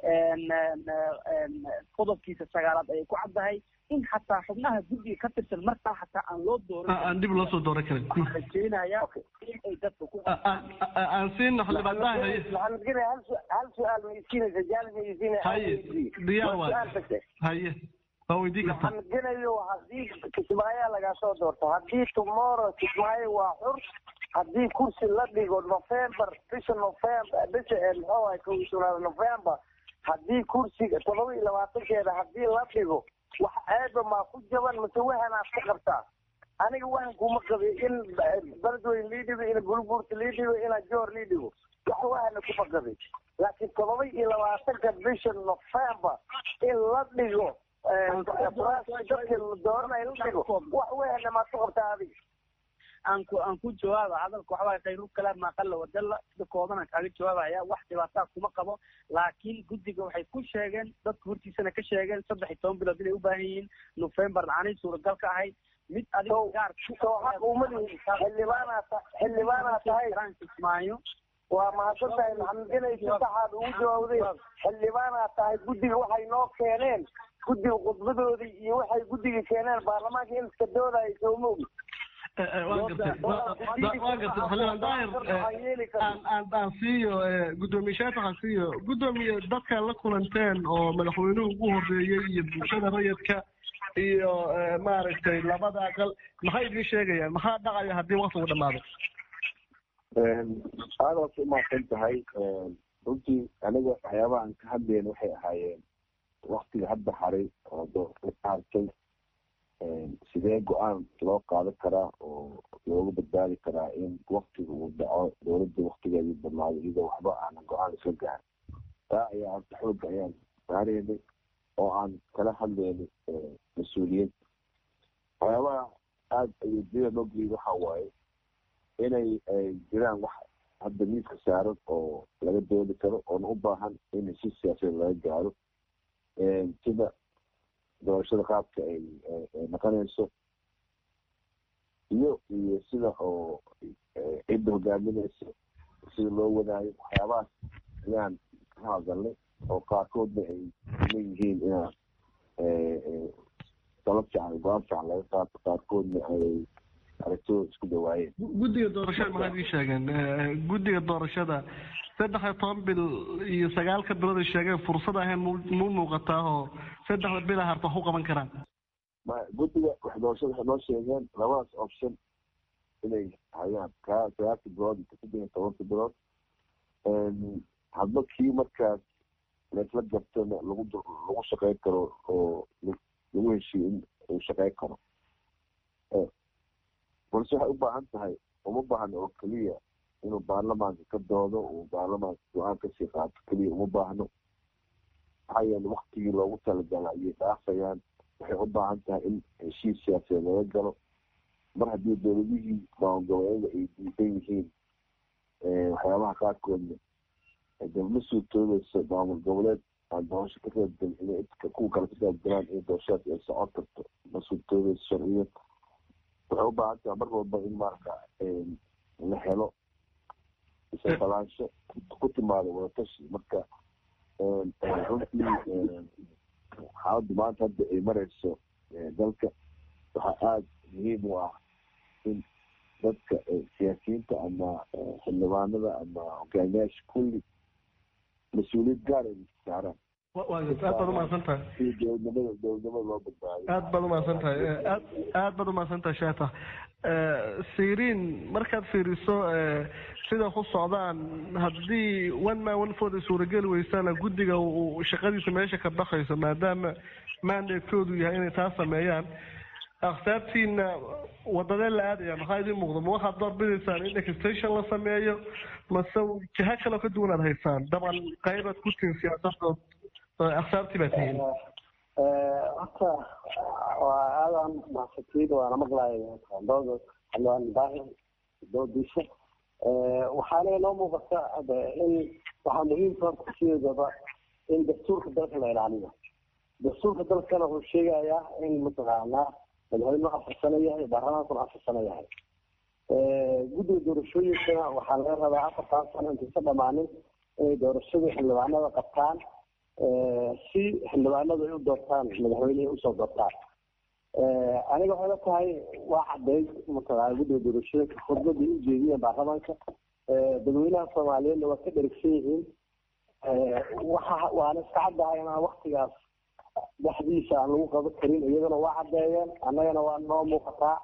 qodobkiisa sagaalaad ayay ku caddahay in xataa xubnaha guddiga ka tirsan markaa xataa aan loo dooran aan dib loo soo dooran karin rajeynaya in ay dadka ku aan siino xildhibaanadaha haye hal su-aal ma isiinaysa jaalis ma isiinay haye diyaar waay haye waa weydiin kartaa waxaan gelayo haddii kismaayo lagaa soo doorto haddii tomorrow kismaayo waa xur haddii kursi la dhigo november bisha november bisha muxuu ahay kow iyo tobnaad november haddii kursiga todoba iyo labaatankeeda haddii la dhigo wax ceeba maa ku jaban mase wahanaad ka qabtaa aniga wahan kuma qabi in beledweyn lii dhigo in gulguurta lii dhigo ina joor lii dhigo wax wahana kuma qabi laakiin todoba iyo labaatanka bisha november in la dhigo dadka dooranay la dhigo wax wahana maad ku qabtaa adiga aan ku aan ku jawaaba hadalka waxbaa khayru kalaam aqala wadalla sida kooban aan kaaga jawaabaya wax dhibaataa kuma qabo laakiin guddiga waxay ku sheegeen dadka hortiisana ka sheegeen saddex iyo toban bilood inay u baahan yihiin november aanay suuragal ka ahayd mid adiga gaar xildhibaanaa xildhibaanaa tahay kismaayo waa mahadsan tahay maxamed inay si saxaad ugu jawaabday xildhibaanaa tahay guddiga waxay noo keeneen guddiga khudbadoodii iyo waxay guddiga keeneen baarlamaanka in iska doodaya sooma ogi waan gartay waan gartay xildhibaan daahir aan aan siiyo guddoomiye shaatax aan siiyo guddoomiye dadka la kulanteen oo madaxweynuhu ugu horeeyey iyo bulshada rayidka iyo maaragtay labada aqal maxay idiin sheegayaan maxaa dhacaya haddii waktigu dhamaado aada waad u mahadsan tahay runtii aniga waxyaabaha aan ka hadlayna waxay ahaayeen waktiga hadda haray oo doorka ka hartay sidee go-aan loo qaadan karaa oo looga badbaadi karaa in waktiga uu dhaco dowladda waktigeedii badnaado iyadoo waxba aanan go-aan isla gaarin taa ayaa horta xooga ayaan saareynay oo aan kala hadlaynay mas-uuliyiinta waxyaabaha aada adeegyada loo geliyay waxa waaye inay jiraan wax hadda miiska saaran oo laga doodi karo oona u baahan in si siyaasadeed laga gaaro sida doorashada qaabka ay noqonayso iyo iyo sida oo cidda hogaaminaysa sida loo wadaayo waxyaabahaas ayaan ka hadalnay oo qaarkoodna ay leeyihiin inaa dalab fiican go-aan fiican laga qaato qaarkoodna ay aragtooda isku dhawaayeen guddiga doorashada maxay idin sheegeen guddiga doorashada saddex iyo toban bil iyo sagaalka bilood ay sheegeen fursad ahayn mu muuqataa oo saddexda bila harta wax u qaban karaan guddiga wax doorashada waxay noo sheegeen labadaas option inay hayaan kaa sagaalka bilood iyo saddex iyo tobanka bilood hadba kii markaas laisla gartona lagu lagu shaqeyn karo oo lagu heshiyo in uu shaqeyn karo balse waxay u baahan tahay uma baahno oo keliya inuu baarlamaanka ka doodo uu baarlamaanka go-aan kasii qaato keliya uma baahno maxaa yeele waktigii loogu talagala ayay dhaafayaan waxay u baahan tahay in heshiis siyaasadeed laga galo mar haddii dowladihii maangoboleeda ay diidan yihiin waxyaabaha qaarkoodna dama suurtoobayso maamul goboleed aan doorasho ka qaybgalin inay kuwa kale ka qaybgalaan in doorashadaas ay socon karto ma suurtoobayso sharciyad waxay u baahan tahay mar walba in marka la helo isaqalaansho ku timaado wadatashi marka runtii xaaladdu maanta hadda ay marayso dalka waxaa aada muhiim u ah in dadka siyaasiyiinta ama xildhibaanada ama hogaamiyaasha kulli mas-uuliyad gaar ay saaraan aad baad umahadsan tahay si dowladnimada dowladnimada loo badbaadiyo aad baad umahadsan tahay aad aad baad umahadsan tahay sheeta siriin markaad fiiriso sida ku socdaan haddii one man one vote ay suurageli weysana guddiga uu shaqadiisa meesha ka bakayso maadaama mandatekoodu yahay inay taa sameeyaan akhtaartiina wadadee la aadaya maxaa idin muuqda ma waxaad doorbidaysaan in extension la sameeyo mase jiha kaleo ka duwan aad haysaan dabcan qaybaad ku tihin siyaasadood akhtaartii baa tihiin horta waa aadan mahadsantiid waana maqlaaya dooda xildhibaan ibraahim doodiisa waxaana inoo muuqata in waxaa muhiimka horta sideedaba in dastuurka dalka la ilaaliyo dastuurka dalkana wuxuu sheegayaa in mataqaanaa madaxweynuhu afar sano yahay baarlamaankuna afar sano yahay guddiga doorashooyinkana waxaa laga rabaa afartan sano intaysa dhamaanin inay doorashadii xildhibaanada qabtaan si xildhibaanadu ay u doortaan madaxweynehay usoo doortaan aniga waxay la tahay waa cadeyd mataqaana guddiga doorashooyinka khudbadii u jeediyeen baarlamaanka dadweynaha soomaaliyeedna waa ka dherigsan yihiin waxa waana iska caddahay inaan waktigaas dhexdiisa aan lagu qaban karin iyagana waa caddeeyeen annagana waa noo muuqataa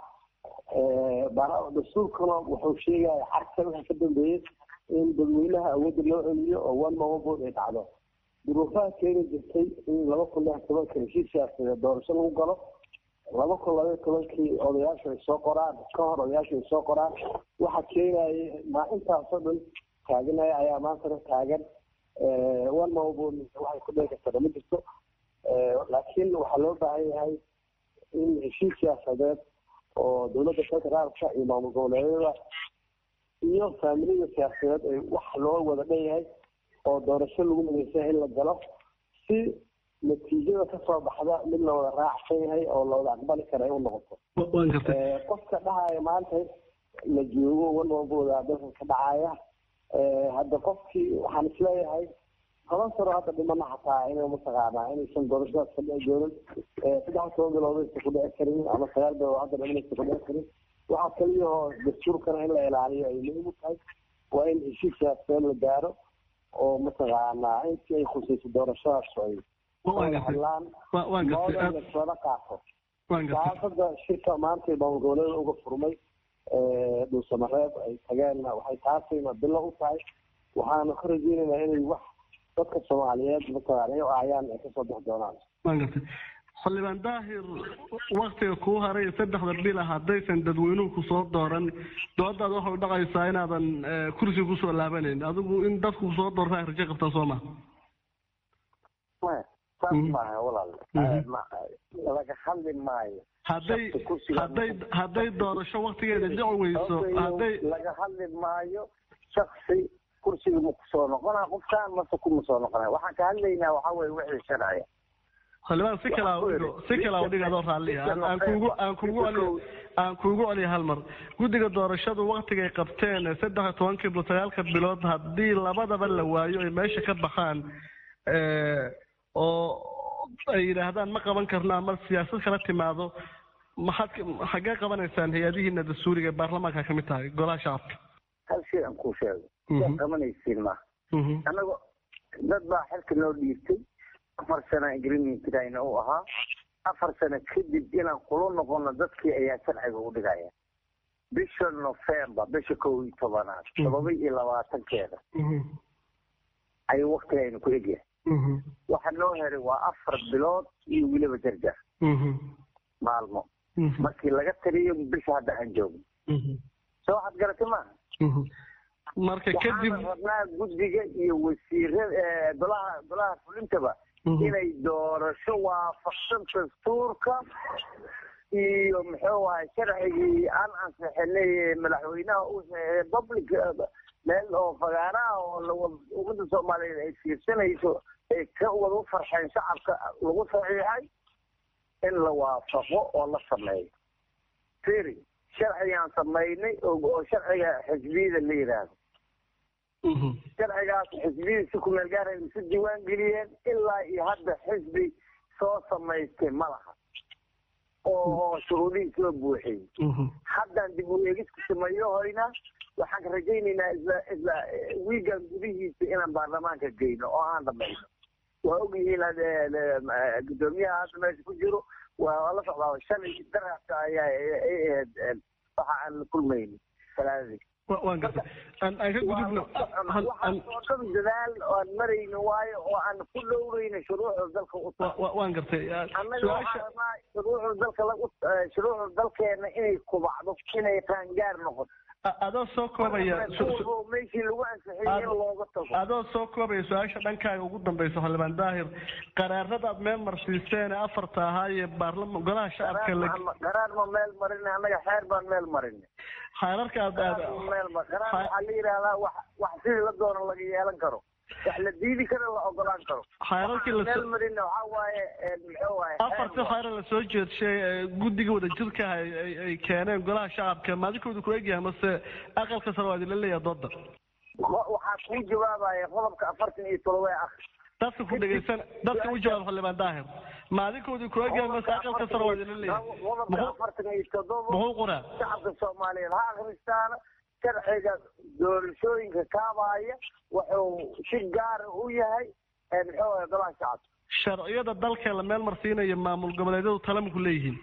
dastuurkuna wuxuu sheegaya xarka waxa ka dambeeyey in dadweynaha awoodda loo celiyo oo one man one vote ay dhacdo duruufaha keeni jirtay in laba kun lix tobanka heshiis siyaasadeed doorasho lagu galo laba kun labaiyo tobankii odayaashu ay soo qoraan ka hor odayaashu ay soo qoraan waxa keenayay ma intaasoo dhan taaganaya ayaa maantana taagan one man one vote waxay ku dhici kartaa ma jirto laakiin waxaa loo baahan yahay in heshiis siyaasadeed oo dowladda federaalka iyo maamul goboleedyada iyo faamilida siyaasadeed ay wax loo wada dhan yahay oo doorasho lagu midaysan in la galo si natiijada kasoo baxda mid la wada raacsan yahay oo la wada aqbali kara ay u noqoto qofka dhahaya maanta la joogo wanwabooda dalka ka dhacaya hadda qofkii waxaan isleeyahay toban sano hadda dhimana xataa inay mataqaanaa inaysan doorashadaas ka dhici doonin saddex toban bilood aysan ku dhici karin ama sagaal bilood hadda dhimanaysan ku dhici karin waxaa kaliyahoo dastuurkana in la ilaaliyo ay muhiim u tahay waa in heshiis siyaasadeed la gaaro oo mataqaanaa intii ay khusayso doorashadaas ay hadlaan lana qaato saasada shirka maanta maamul goboleeda uga furmay dhuusamareeb ay tageenna waxay taasayna bilo u tahay waxaanu ka rajeynaynaa inay wax dadka soomaaliyeed mataqaana ay aayaan ay kasoo bixi doonaan waan gartay xildhibaan daahir waktiga kuu haray saddexda bila haddaysan dadweynuhu kusoo dooran doodaad waxay dhaqaysaa inaadan kursiga kusoo laabanayn adigu in dadku kusoo doorta ay rajo qabtaa soo maha maya saas maaha walaal laga hadli maayo hadday hadday hadday doorasho waktigeeda dhici weyso hadday laga hadli maayo shaksi kursiga ma kusoo noqonaa qofkaan mase kuma soo noqonaya waxaan ka hadlaynaa waxaa weye wixii sharciya xildhibaan si kala udhigo si kala udhiga adoo raalliya aan kuugu aan kuugu celiyo aan kuugu celiyo hal mar guddiga doorashadu waktigay qabteen saddex iyo tobankii bilo sagaalka bilood haddii labadaba la waayo ay meesha ka baxaan oo ay yidhaahdaan ma qaban karno ama siyaasad kala timaado maxaad xaggee qabanaysaan hay-adihiina dastuuriga ee baarlamaanka kamid tahay golaha shacabka hal shay aan kuu sheego yaa qabanaysiin ma annago dad baa xilka noo dhiibtay afar sano agreementkayna u ahaa afar sano kadib inaan kula noqono dadkii ayaa sharciga u dhigaya bisha november bisha kow iyo tobanaad todoba iyo labaatankeeda ayuu waktigayna ku egyahay waxa noo heray waa afar bilood iyo weliba jarjar maalmo markii laga taliyo bisha hadda aan joogno soo waxaad garatay maaha marka kadib waxaan rabnaa guddiga iyo wasiirada golaha golaha fulintaba inay doorasho waafaqsan dastuurka iyo muxuu ahay sharcigii aan ansixinay madaxweynaha u saxeeyay public meel oo fagaaraha oo ummadda soomaaliyeed ay fiirsanayso ay ka wada u farxeen shacabka lagu saxiixay in la waafaqo oo la sameeyo firi sharcigaan samaynay oo sharciga xisbiyada la yidhaahdo sharcigaas xisbiyada si kumeel gaara isu diiwaan geliyeen ilaa iyo hadda xisbi soo samaystay ma laha oo shuruudihii soo buuxiyey haddaan dib u eegis ku sameeyohoyna waxaan rajaynaynaa isla isla wiigan gudihiisa inaan baarlamaanka geyno oo aan dhamayno waa ogyihiin gudoomiyaha hadda meesha ku jiro waa la socdaa shalay daraska ayaa ay ahayd waxa aan la kulmayni talaadadii waan gartay aan aan ka gudubno waxaasoo dhan dadaal aan marayno waayo oo aan ku dhowrayno shuruucda dalka u waan gartay annaga waxaa rabaa shuruucda dalka lagu shuruucda dalkeena inay kubacdo inay qaangaar noqoto adoo soo koobaya meeshii lagu ansixiyey in looga tago adoo soo koobaya su-aasha dhankaaga ugu dambaysa xildhibaan daahir qaraarada aad meel marsiiseen ee afarta ahaa ee baarlama golaha shacabka qaraar ma meel marin annaga xeer baan meel marin xeerarka aad aad meel qaraar waxaa la yidhahdaa wax wax sidii la doono laga yeelan karo wax la diidi karo la ogolaan karo xeerarkii la meel marina waxaa waaye muxuu waaye afartii xeer la soo jeedshay guddiga wadajirka ah ay keeneen golaha shacabka maadinkooda ku egyahay mase aqalka sare waa idinla leeyahay dooda waxaa kuu jawaabaya qodobka afartan iyo todoba ah dadka ku dhegaysan dadka u jawaab xildhibaan daahir maadinkooda ku egyahay mase aqalka sare waa idinla leeyahay qodobka afartan iyo todoba muxuu qoraa shacabka soomaaliyeed ha akhristaana sharciga doorashooyinka kaabaya wuxuu si gaara u yahay muxuu waye golaha shacabka sharciyada dalka la meel marsiinayo maamul goboleedyadu tale maku leeyihiin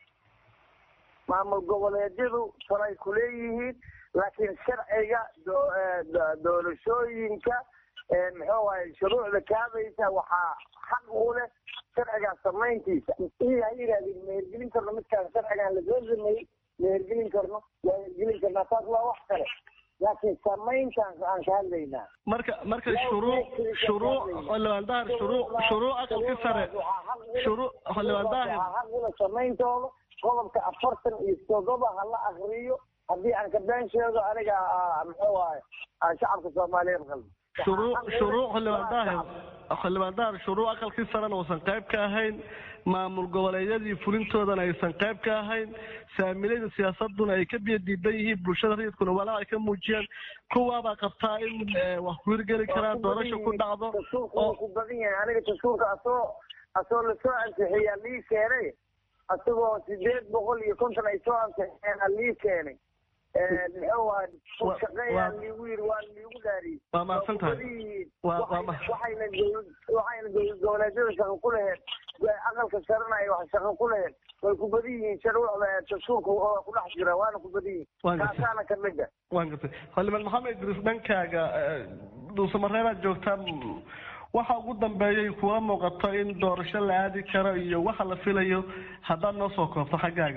maamul goboleedyadu talay ku leeyihiin laakiin sharciga doorashooyinka muxuu waaye shuruucda kaabaysa waxaa xaq u leh sharcigaas samayntiisa iyo ha yidhahdeen ma hergelin karno midkaan sharcigaan lasoo sameeyey ma hergelin karno waa hergelin karnaa taas waa wax kale laakiin samayntaan aan ka hadlaynaa marka marka shuruuc shuruuc xildhibaan dahir shuruuc shuruuc aqalka sare shuruuc xildhibaan dahir xaqula samayntooda qodobka afartan iyo toddoba ha la akriyo haddii aan ka been sheego aniga muxuu waaye shacabka soomaaliyeed qalbi shuruuc shuruuc xildhibaan daahir xildhibaan daahir shuruuc aqalkii sarena uusan qayb ka ahayn maamul goboleedyadii fulintoodana aysan qayb ka ahayn saamilayda siyaasaduna ay ka biyo diidan yihiin bulshada rayidkuna walaa ay ka muujiyaan kuwaabaa qabtaa in wax ku hirgeli karaan doorasho ku dhacdo oo ku badan yahay aniga dastuurka asoo asoo lasoo ansixiyaa lii keenay asagoo sideed boqol iyo konton ay soo ansixiyeen lii keenay muxuu ahay shaqeeyaa liigu yiri waa liigu dhaariyey waa mahadsan tahay waxayna waxayna dowlad goboleedyada shaqo ku laheed aqalka sarena ay wax shaqo ku laheed way ku badan yihiin sharwucda dastuurka oo ku dhex jira waana ku badan yihiin kaasaana ka mid a waan gartay xildhibaan maxamed idriis dhankaaga dhuusamareebaad joogtaa waxa ugu dambeeyay kuwa muuqato in doorasho la aadi karo iyo waxa la filayo haddaad noo soo koobto xaggaaga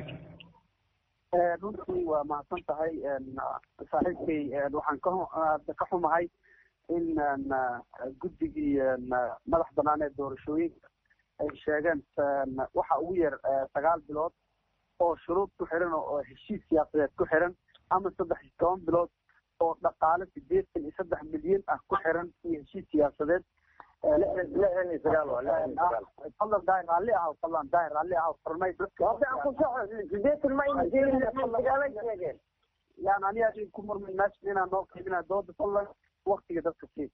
runtii waa mahadsan tahay saaxiibkay waxaan ka ka xumahay in guddigii madax banaan ee doorashooyinka ay sheegeen waxa ugu yar sagaal bilood oo shuruud ku xiran oo heshiis siyaasadeed ku xiran ama saddex iyo toban bilood oo dhaqaale sideetan iyo saddex milyan ah ku xiran iyo heshiis siyaasadeed lixdan iyo sagaal fadlan daahir raalli ah fadlan daahir raalli ah farmay dadka hadda aan ku saxo sideetan ma ayna sheegin sagaalay sheegeen yani aniga adin ku murmin meesha inaan noo qaybinaa dooda fadlan waktiga dadka sii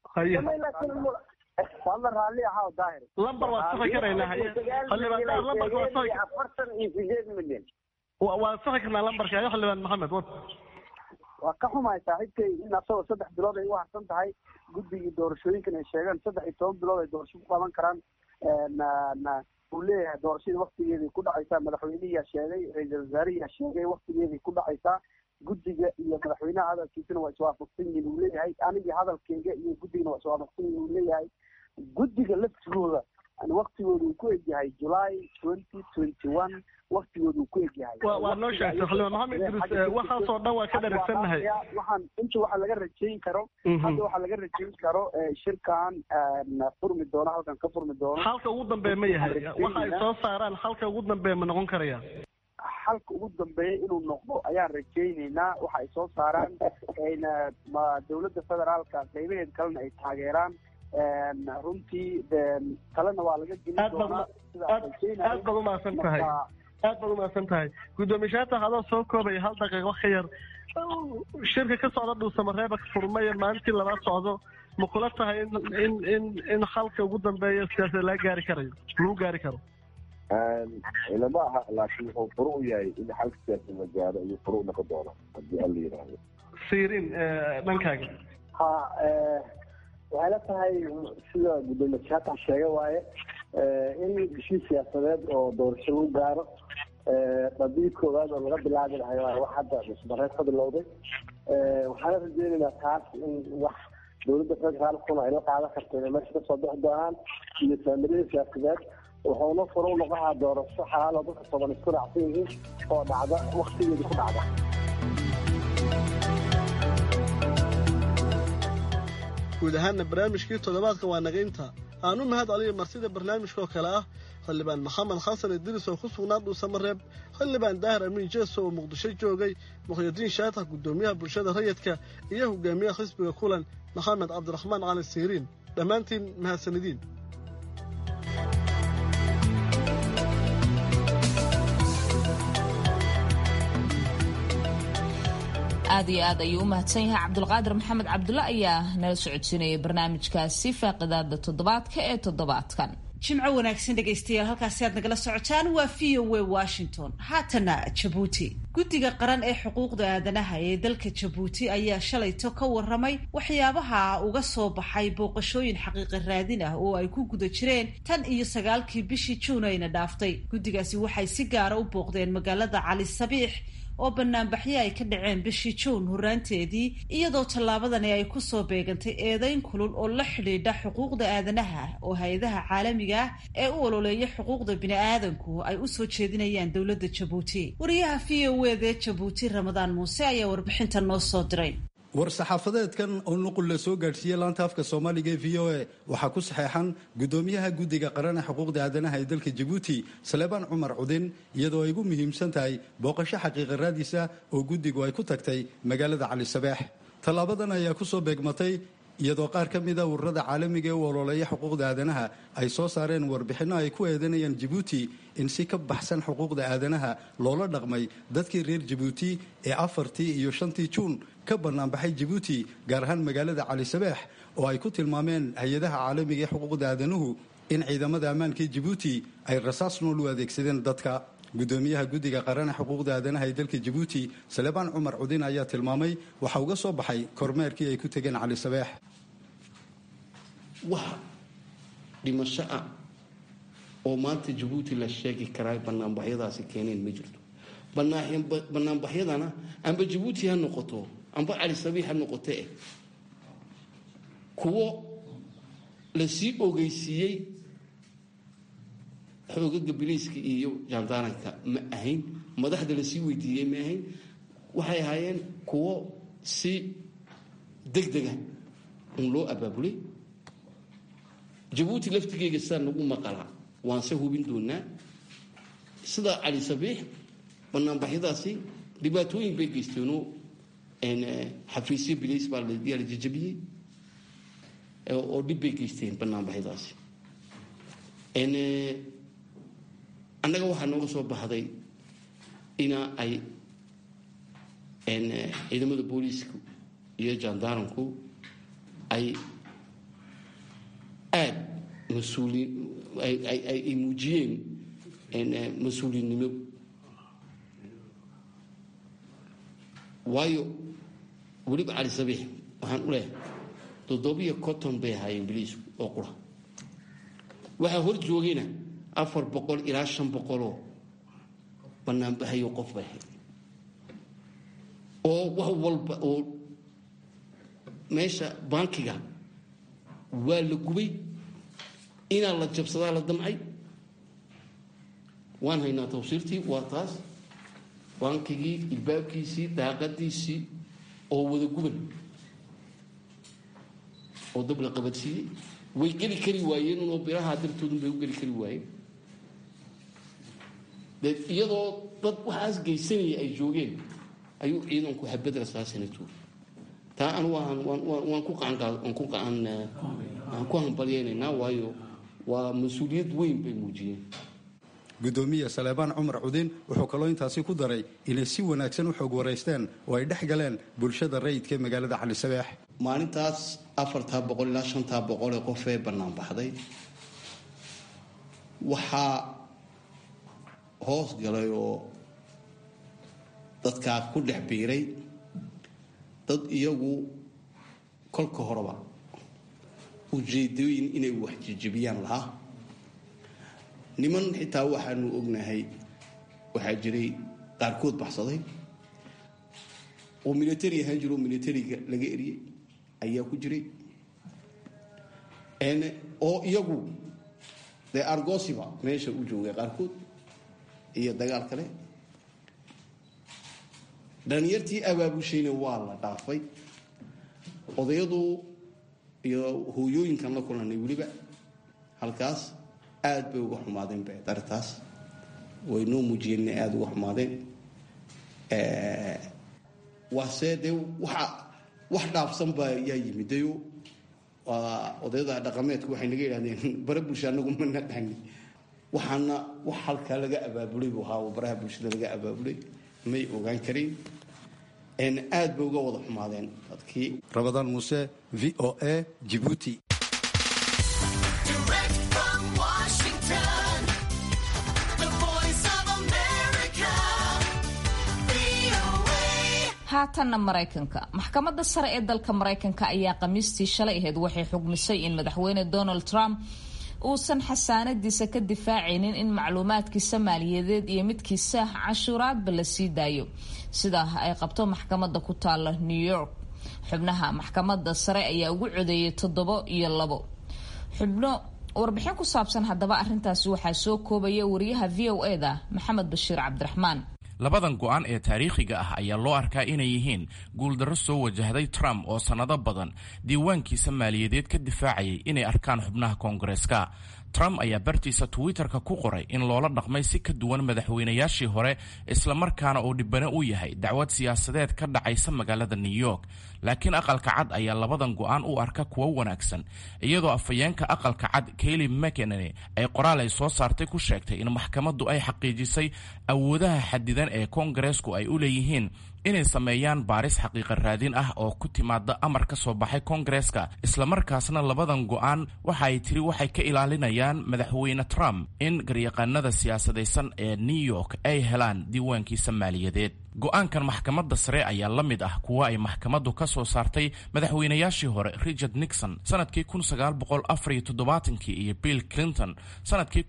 fadlan raalli ahaa daahir lambar waa saxi karaynaa xildhibaan lambarka waa saxi afartan iyo sideed milyan waa saxi karnaa lambarka ayo xildhibaan maxamed wad waa ka xumahay saaxiibkay in asagoo saddex bilood ay u harsan tahay guddigii doorashooyinkan ay sheegeen saddex iyo toban bilood ay doorasho ku qaban karaan uu leeyahay doorashadii waktigeeday ku dhacaysaa madaxweyneyaa sheegay ra-iisal wasaarihiyaa sheegay waktigeeday ku dhacaysaa guddiga iyo madaxweynaha hadalkiisana waa iswaafaqsan yihiin uu leeyahay anigii hadalkeyga iyo guddigana waa iswaafaqsan yihiin uu leeyahay guddiga laftigooda waktigooda uu ku egyahay july twenty twenty one waktigooda uu ku egyahay waa noo sheegtay xildhibaan maxamed idris waxaasoo dhan waa ka dharagsannahay waxaan inta waxa laga rajayn karo hadda waxaa laga rajayn karo shirkan furmi doono halkan ka furmi doono halka ugu dambeeya ma yahay waxa ay soo saaraan halka ugu dambeeya ma noqon karaya halka ugu dambeeya inuu noqdo ayaan rajaynaynaa waxa ay soo saaraan dowladda federaalka qaybaheed kalena ay taageeraan runtii kalena waa laga gelin doonaa aad baad umahadsan tahay aad baad umahadsan tahay guddoomiye shaatax adoo soo koobaya hal daqiiqo ka yar shirka ka socda dhuusamareeba furmaya maalintii labaad socdo ma kula tahay in in in in halka ugu dambeeya siyaasada laga gaari karayo lagu gaari karo ilama aha laakiin wuxuu furo u yahay in xalka siyaasad la gaaro ayuu furo u noqon doona haddii alla yidhaahdo siirin dhankaaga ha waxay la tahay sida gudoomiye jaatan sheega waaye in heshiis siyaasadeed oo doorasho lagu gaaro qadii koowaad oo laga bilaabi lahay waa wax hadda musmareed ka bilowday waxaana rajeynaynaa taas in wax dowladda federaalkuna ay la qaadan karto inay meesha kasoo bixi doonaan iyo saamilada siyaasadeed wuxuuna furo u noqonaha doorasho xalaal oo dadka toban isku raacsan yihiin oo dhacda waktigeeda ku dhacda guud ahaanna barnaamijkii toddobaadka waa naga inta aan u mahad celiya marsida barnaamijka oo kale ah xildhibaan maxamed xasan idriis oo ku sugnaa dhuusamareeb xildhibaan daahir amiin jeeso oo muqdisho joogay mukhyidiin shaatax guddoomiyaha bulshada rayidka iyo hogaamiyaha xisbiga kulan maxamed cabdiraxmaan cali siiriin dhammaantiin mahadsanidiin aad iyo aad ayuu u mahadsan yahay cabdulqaadir maxamed cabdulle ayaa nala socodsiinayay barnaamijkaasi faaqidaada toddobaadka ee toddobaadkan jimco wanaagsan dhegaystayaal halkaasi aad nagala socotaan waa v o w washington haatana jabuuti guddiga qaran ee xuquuqda aadanaha ee dalka jabuuti ayaa shalayto ka waramay waxyaabaha uga soo baxay booqashooyin xaqiiqa raadin ah oo ay ku guda jireen tan iyo sagaalkii bishii juun ayna dhaaftay guddigaasi waxay si gaara u booqdeen magaalada cali sabiix oo banaanbaxyo ay ka dhaceen bishii juun horraanteedii iyadoo tallaabadani ay kusoo beegantay eedayn kulul oo la xidhiidha xuquuqda aadanaha oo hay-adaha caalamiga ah ee u ololeeya xuquuqda bini-aadanku ay usoo jeedinayaan dowladda jabuuti wariyaha v o eda jabuuti ramadaan muuse ayaa warbixinta noo soo diray war-saxaafadeedkan oo nuqul la soo gaadhsiiyey laanta afka soomaaliga ee v o a waxaa ku saxeexan gudoomiyaha guddiga qaran ee xuquuqda aadanaha ee dalka jabuuti saleebaan cumar cudin iyadoo ay ugu muhiimsan tahay booqasho xaqiiqa raadisa oo guddigu ay ku tagtay magaalada cali sabeex tallaabadan ayaa ku soo beegmatay iyadoo qaar ka mida ururada caalamiga ee u ololeeya xuquuqda aadanaha ay soo saareen warbixinno ay ku eedanayaan jabuuti in si ka baxsan xuquuqda aadanaha loola dhaqmay dadkii reer jabuuti ee afartii iyo shantii juun ka bannaanbaxay jabuuti gaar ahaan magaalada cali sabeex oo ay ku tilmaameen hay-adaha caalamiga ee xuquuqda aadanuhu in ciidamada ammaanka jabuuti ay rasaas nool u adeegsadeen dadka gudoomiyaha guddiga qaran ee xuquuqda aadanaha ee dalka jabuuti saleebaan cumar cudin ayaa tilmaamay waxa uga soo baxay kormeerkii ay ku tegeen cali sabeex wax dhimasho ah oo maanta jabuuti la sheegi karaa banaanbaxyadaasi keeneen ma jirto banaanbaxyadana amba jabuuti ha noqoto amba cali sabiix ha noqoto eh kuwo lasii ogeysiiyey xoogaga biliiska iyo jaandaaranka ma ahayn madaxda lasii weydiiyey ma ahayn waxay ahaayeen kuwo si degdega un loo abaabulay jabuuti laftigeyga sidaa nagu maqalaa waanse hubin doonaa sida cali sabiix banaanbaxyadaasi dhibaatooyin bay geysteenoo xafiisyo biliis baa yaa la jajabiyey oo dhib bay geysteen banaanbaxyadaasi annaga waxaa nooga soo baxday ina ay ciidamada booliisku iyo jaandaaranku ay aada mas-uuliin ay muujiyeen mas-uuliyinnimo waayo weliba cali sabiix waxaan u leehay toddobiyo conton bay ahaayeen biliisku oo qura waxaa hor joogayna afar boqol ilaa shan boqoloo banaanbahayo qof bay ahayd oo wax walba oo meesha bankiga waa la gubay inaa la jabsadaa la damcay waan haynaa tawsiirtii waa taas bankigii ilbaabkiisii daaqadiisii oo wada guban oo dab la qabadsiiyey way geli kari waayeen unoo biraha dartoodun bay u geli kari waayeen dee iyadoo dad waxaas geysanaya ay joogeen ayuu ciidanku xabad rasaasina tuuri taa anu waan waan ku qaanwaan ku qaan aan ku hambalyaynaynaa waayo waa mas-uuliyad weyn bay muujiyeen gudoomiye saleebaan cumar cudin wuxuu kaloo intaasi ku daray inay si wanaagsan u xoog waraysteen oo ay dhex galeen bulshada rayidka ee magaalada cali sabeex maalintaas afartaa boqol ilaa shantaa boqol ee qof ee bannaan baxday waxaa hoos galay oo dadkaa ku dhex biiray dad iyagu kolka horeba ujeedooyin inay wax jijibiyaan lahaa niman xitaa waxaanu ognahay waxaa jiray qaarkood baxsaday oo military ahaan jiro oo militariga laga eriyey ayaa ku jiray oo iyagu dee argosiba meesha u joogay qaarkood iyo dagaal kale dhalinyartii abaabushayna waa la dhaafay odayadu iyo hooyooyinkan la kulanay weliba halkaas aad bay uga xumaadeen be dartaas way noo muujiyeen inay aada uga xumaadeen waase dee waxa wax dhaafsan baa yaa yimidayo waa odayada dhaqameedku waxay naga yidhahdeen bare bulsha anagu mana dhahni waxaana wax halkaa laga abaabulay buu ahaa oo baraha bulshada laga abaabulay may ogaan karin aad bay uga wada xumaadeen dadkii rabadaan muuse v o a jibuuti haatanna maraykanka maxkamadda sare ee dalka maraykanka ayaa khamiistii shalay ahayd waxay xugmisay in madaxweyne donald trump uusan xasaanadiisa ka difaacaynin in macluumaadkiisa maaliyadeed iyo midkiisa cashuuraadba la sii daayo sidaa ay qabto maxkamadda ku taala new york xubnaha maxkamadda sare ayaa ugu codeeyay toddobo iyo labo xubno warbixin ku saabsan haddaba arrintaasi waxaa soo koobaya wariyaha v o e da maxamed bashiir cabdiraxmaan labadan go-aan ee taariikhiga ah ayaa loo arkaa inay yihiin guuldarro soo wajahday trump oo sannado badan diiwaankiisa maaliyadeed ka difaacayay inay arkaan xubnaha koongareeska trump ayaa bartiisa twitter-ka ku qoray in loola dhaqmay si ka duwan madaxweynayaashii hore islamarkaana uu dhibane u yahay dacwad siyaasadeed ka dhacaysa magaalada new york laakiin aqalka cad ayaa labadan go-aan u arka kuwo wanaagsan iyadoo afhayeenka aqalka cad kayli mckenany ay qoraal ay soo saartay ku sheegtay in maxkamaddu ay xaqiijisay awoodaha xadidan ee koongareesku ay u leeyihiin inay sameeyaan baaris xaqiiqa raadin ah oo ku timaada amar ka soo baxay koongareeska islamarkaasna labadan go-aan waxa ay tiri waxay ka ilaalinayaan madaxweyne trump in garyaqaanada siyaasadaysan ee new york ay helaan diiwaankiisa maaliyadeed go-aankan maxkamadda sare ayaa la mid ah kuwa ay maxkamaddu ka soo saartay madaxweynayaashii hore richard nixon sanadkii kii iyo bill clinton sanadkii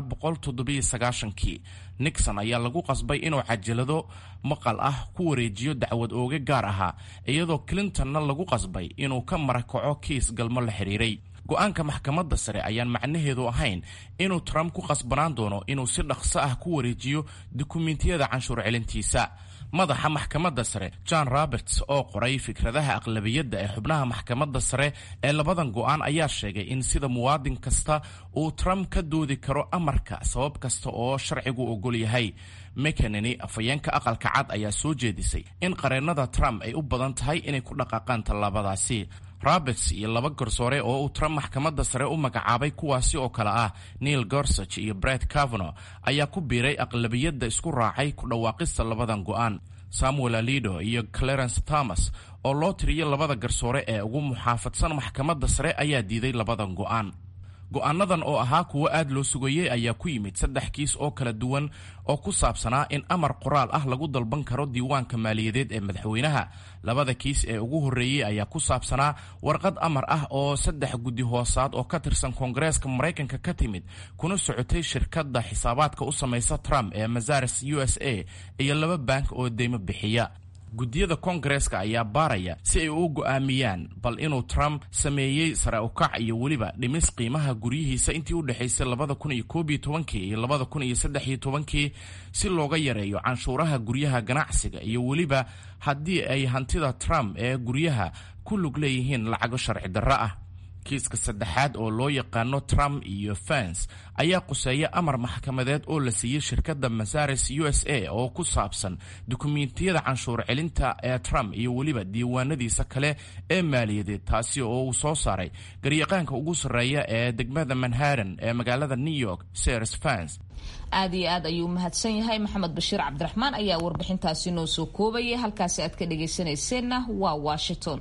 kii nixon ayaa lagu qasbay inuu cajalado maqal ah ku wareejiyo dacwad ooge gaar ahaa iyadoo clintonna lagu qasbay inuu ka marakaco kiis galmo la xidhiiray go-aanka maxkamadda sare ayaan macnaheedu ahayn inuu trump ku qasbanaan doono inuu si dhaqso ah ku wareejiyo dukumentiyada canshuur celintiisa madaxa maxkamadda sare john roberts oo qoray fikradaha aqlabiyadda ee xubnaha maxkamadda sare ee labadan go-aan ayaa sheegay in sida muwaadin kasta uu trump ka doodi karo amarka sabab kasta oo sharcigu ogol yahay mekanani afhayeenka aqalka cad ayaa soo jeedisay in qareennada trump ay u badan tahay inay ku dhaqaaqaan tallaabadaasi roberts iyo laba garsoore oo uu trump maxkamadda sare u magacaabay kuwaasi oo kale ah neil gorsage iyo bret cavano ayaa ku biiray aqlabiyadda isku raacay ku dhawaaqista labadan go-aan samuel alido iyo clarence thomas oo loo tiriyo labada garsoore ee ugu muxaafadsan maxkamadda sare ayaa diiday labadan go-aan go-aanadan oo ahaa kuwo aad loo sugayey ayaa ku yimid saddex kiis oo kala duwan oo ku saabsanaa in amar qoraal ah lagu dalban karo diiwaanka maaliyadeed ee madaxweynaha labada kiis ee ugu horreeyey ayaa ku saabsanaa warqad amar ah oo saddex guddi hoosaad oo ka tirsan koongareeska maraykanka ka timid kuna socotay shirkadda xisaabaadka u samaysa trump ee mazares u s a iyo laba bank oo deymo bixiya guddiyada koongareeska ayaa baaraya si ay u go'aamiyaan bal inuu trump sameeyey sare ukac iyo weliba dhimis qiimaha guryihiisa intii u dhexaysay labada kun iyo koob iyo tobankii iyo labada kun iyo saddex iyo tobankii si looga yareeyo canshuuraha guryaha ganacsiga iyo weliba haddii ay hantida trump ee guryaha ku lug leeyihiin lacago sharci darro ah kiiska saddexaad oo loo yaqaano trump iyo fans ayaa quseeya amar maxkamadeed oo la siiyey shirkadda masares u s a oo ku saabsan dukumentiyada canshuur celinta ee trump iyo weliba diiwaanadiisa kale ee maaliyadeed taasi oo uu soo saaray garyaqaanka ugu sarreeya ee degmada manhattan ee magaalada new york sers fans aad iyo aad ayuu mahadsan yahay maxamed bashiir cabdiraxmaan ayaa warbixintaasi noo soo koobayay halkaasi aad ka dhagaysanayseena waa washington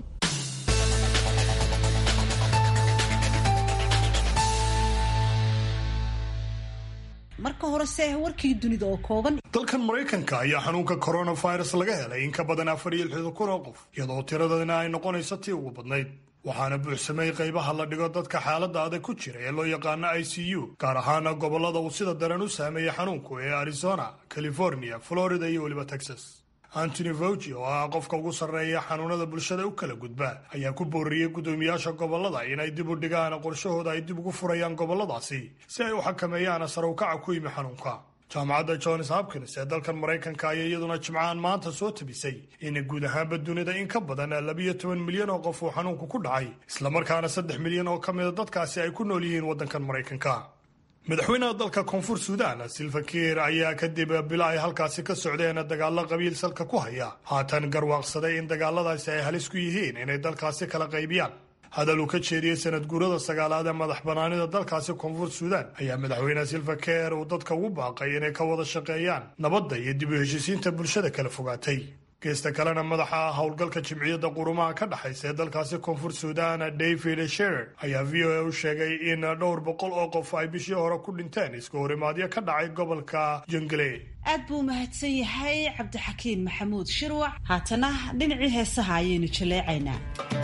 marka horese warkii dunida oo kooban dalkan maraykanka ayaa xanuunka coronavirus laga helay in ka badan afar iyo lixdan kun oo qof iyadoo tiradana ay noqonayso tii ugu badnayd waxaana buuxsamay qaybaha la dhigo dadka xaaladda adag ku jira ee loo yaqaano i c u gaar ahaana gobollada uu sida daran u saameeyey xanuunku ee arizona california florida iyo weliba texas antony fauci oo ah qofka ugu sarreeya xanuunada bulshada u kala gudba ayaa ku booriyey guddoomiyaasha gobollada inay dib u dhigaan qorshahooda ay dib ugu furayaan gobolladaasi si ay u xakameeyaan sarowkaca ku yimi xanuunka jaamacadda johns hopkins ee dalkan maraykanka ayaa iyaduna jimcahan maanta soo tabisay in guud ahaanba dunida in ka badan labiyo toban milyan oo qof uu xanuunku ku dhacay islamarkaana saddex milyan oo ka mida dadkaasi ay ku nool yihiin waddankan maraykanka madaxweynaha dalka koonfur suudaan silva kiir ayaa kadib bilo ay halkaasi ka socdeen dagaallo qabiil salka ku haya haatan garwaaqsaday in dagaaladaasi ay halis ku yihiin inay dalkaasi kala qaybiyaan hadal uu ka jeediyey sanad guurada sagaalaad ee madax banaanida dalkaasi koonfur suudaan ayaa madaxweyne silva keer uu dadka ugu baaqay inay ka wada shaqeeyaan nabadda iyo dib u heshiisiinta bulshada kala fogaatay geesta kalena madaxa howlgalka jimciyadda qurumaha ka dhexaysa ee dalkaasi koonfur suudaan david sherer ayaa v o a u sheegay in dhowr boqol oo qof ay bishii hore ku dhinteen iska horimaadyo ka dhacay gobolka jongle aad buu mahadsan yahay cabdixakiin maxamuud shirwac haatana dhinacii heesaha ayaynu jaleecaynaa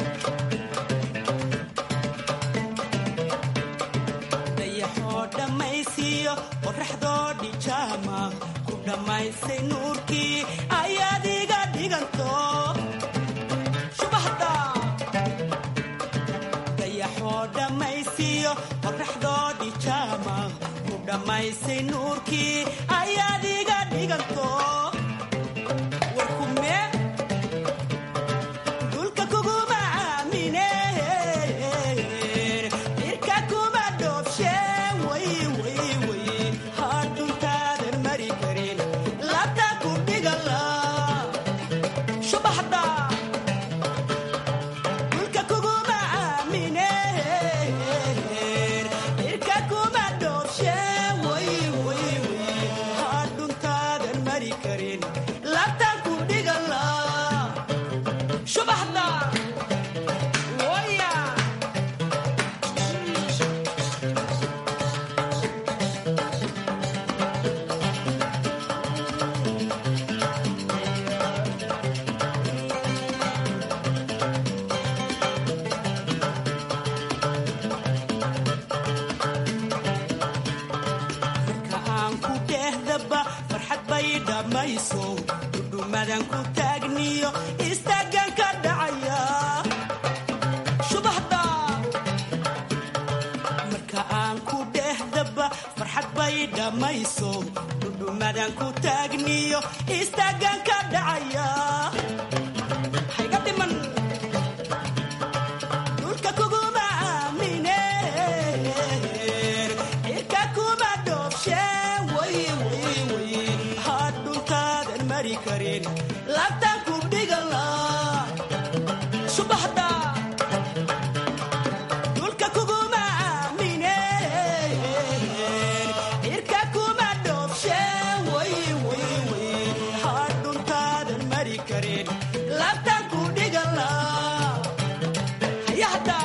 dayaxoo dhammaysiyo qoraxdoodhi jaama ku dhammaysay nuurkii ayaad iga dhiganto warkume dulka kuguma aamine irka kuma dhoobshe wayway hadhuntaadan mari karin labta ku dhigala subaxda dulka kuguma aamine irka kuma dhoobshe wayway hadhuntaadan mari karin labta ku dhigala subaxda waya marka aan ku dhehdaba farxad bay dhammayso dhudhumadan ku taagniyo istaagan ka dhacaya subaxda marka aan ku dhehdaba farxad bay dhammayso dhudhumadan ku taagniyo istaagan ka dhacaya hayga dhiman dhulka kuguma aamine irka kuma dhoobshe way way way hadhuntaadan mari karin labtan ku dhigala subaxda dhulka kuguma aamine irka kuma dhoobshe way way way hadhuntaadan mari karin labtan ku dhigala hayahda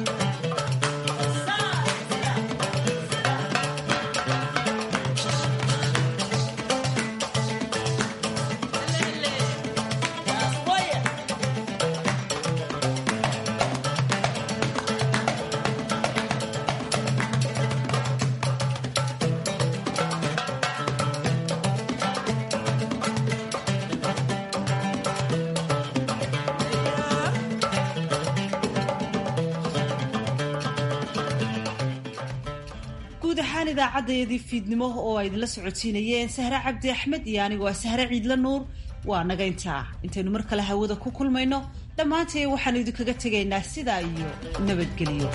guud ahaan idaacaddayadii fiidnimo oo ay idinla socodsiinayeen sahre cabdi axmed iyo anigu waa sahre ciidla nuur waa naga intaa intaynu mar kale hawada ku kulmayno dhammaantay waxaanu idinkaga tegaynaa sidaa iyo nabadgelyo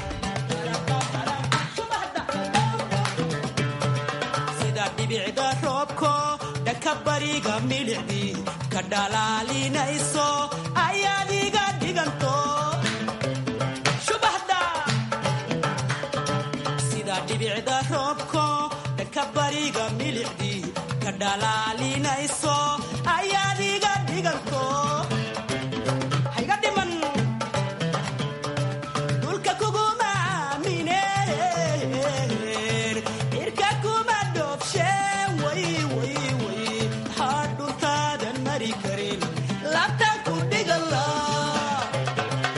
sida dhibicda roobko dhanka bariga milicdii ka dhalaalinayso ayaad iga dhiganto subaxda sida dhibicda roobko dhanka bariga milicdii ka dhalaalinayso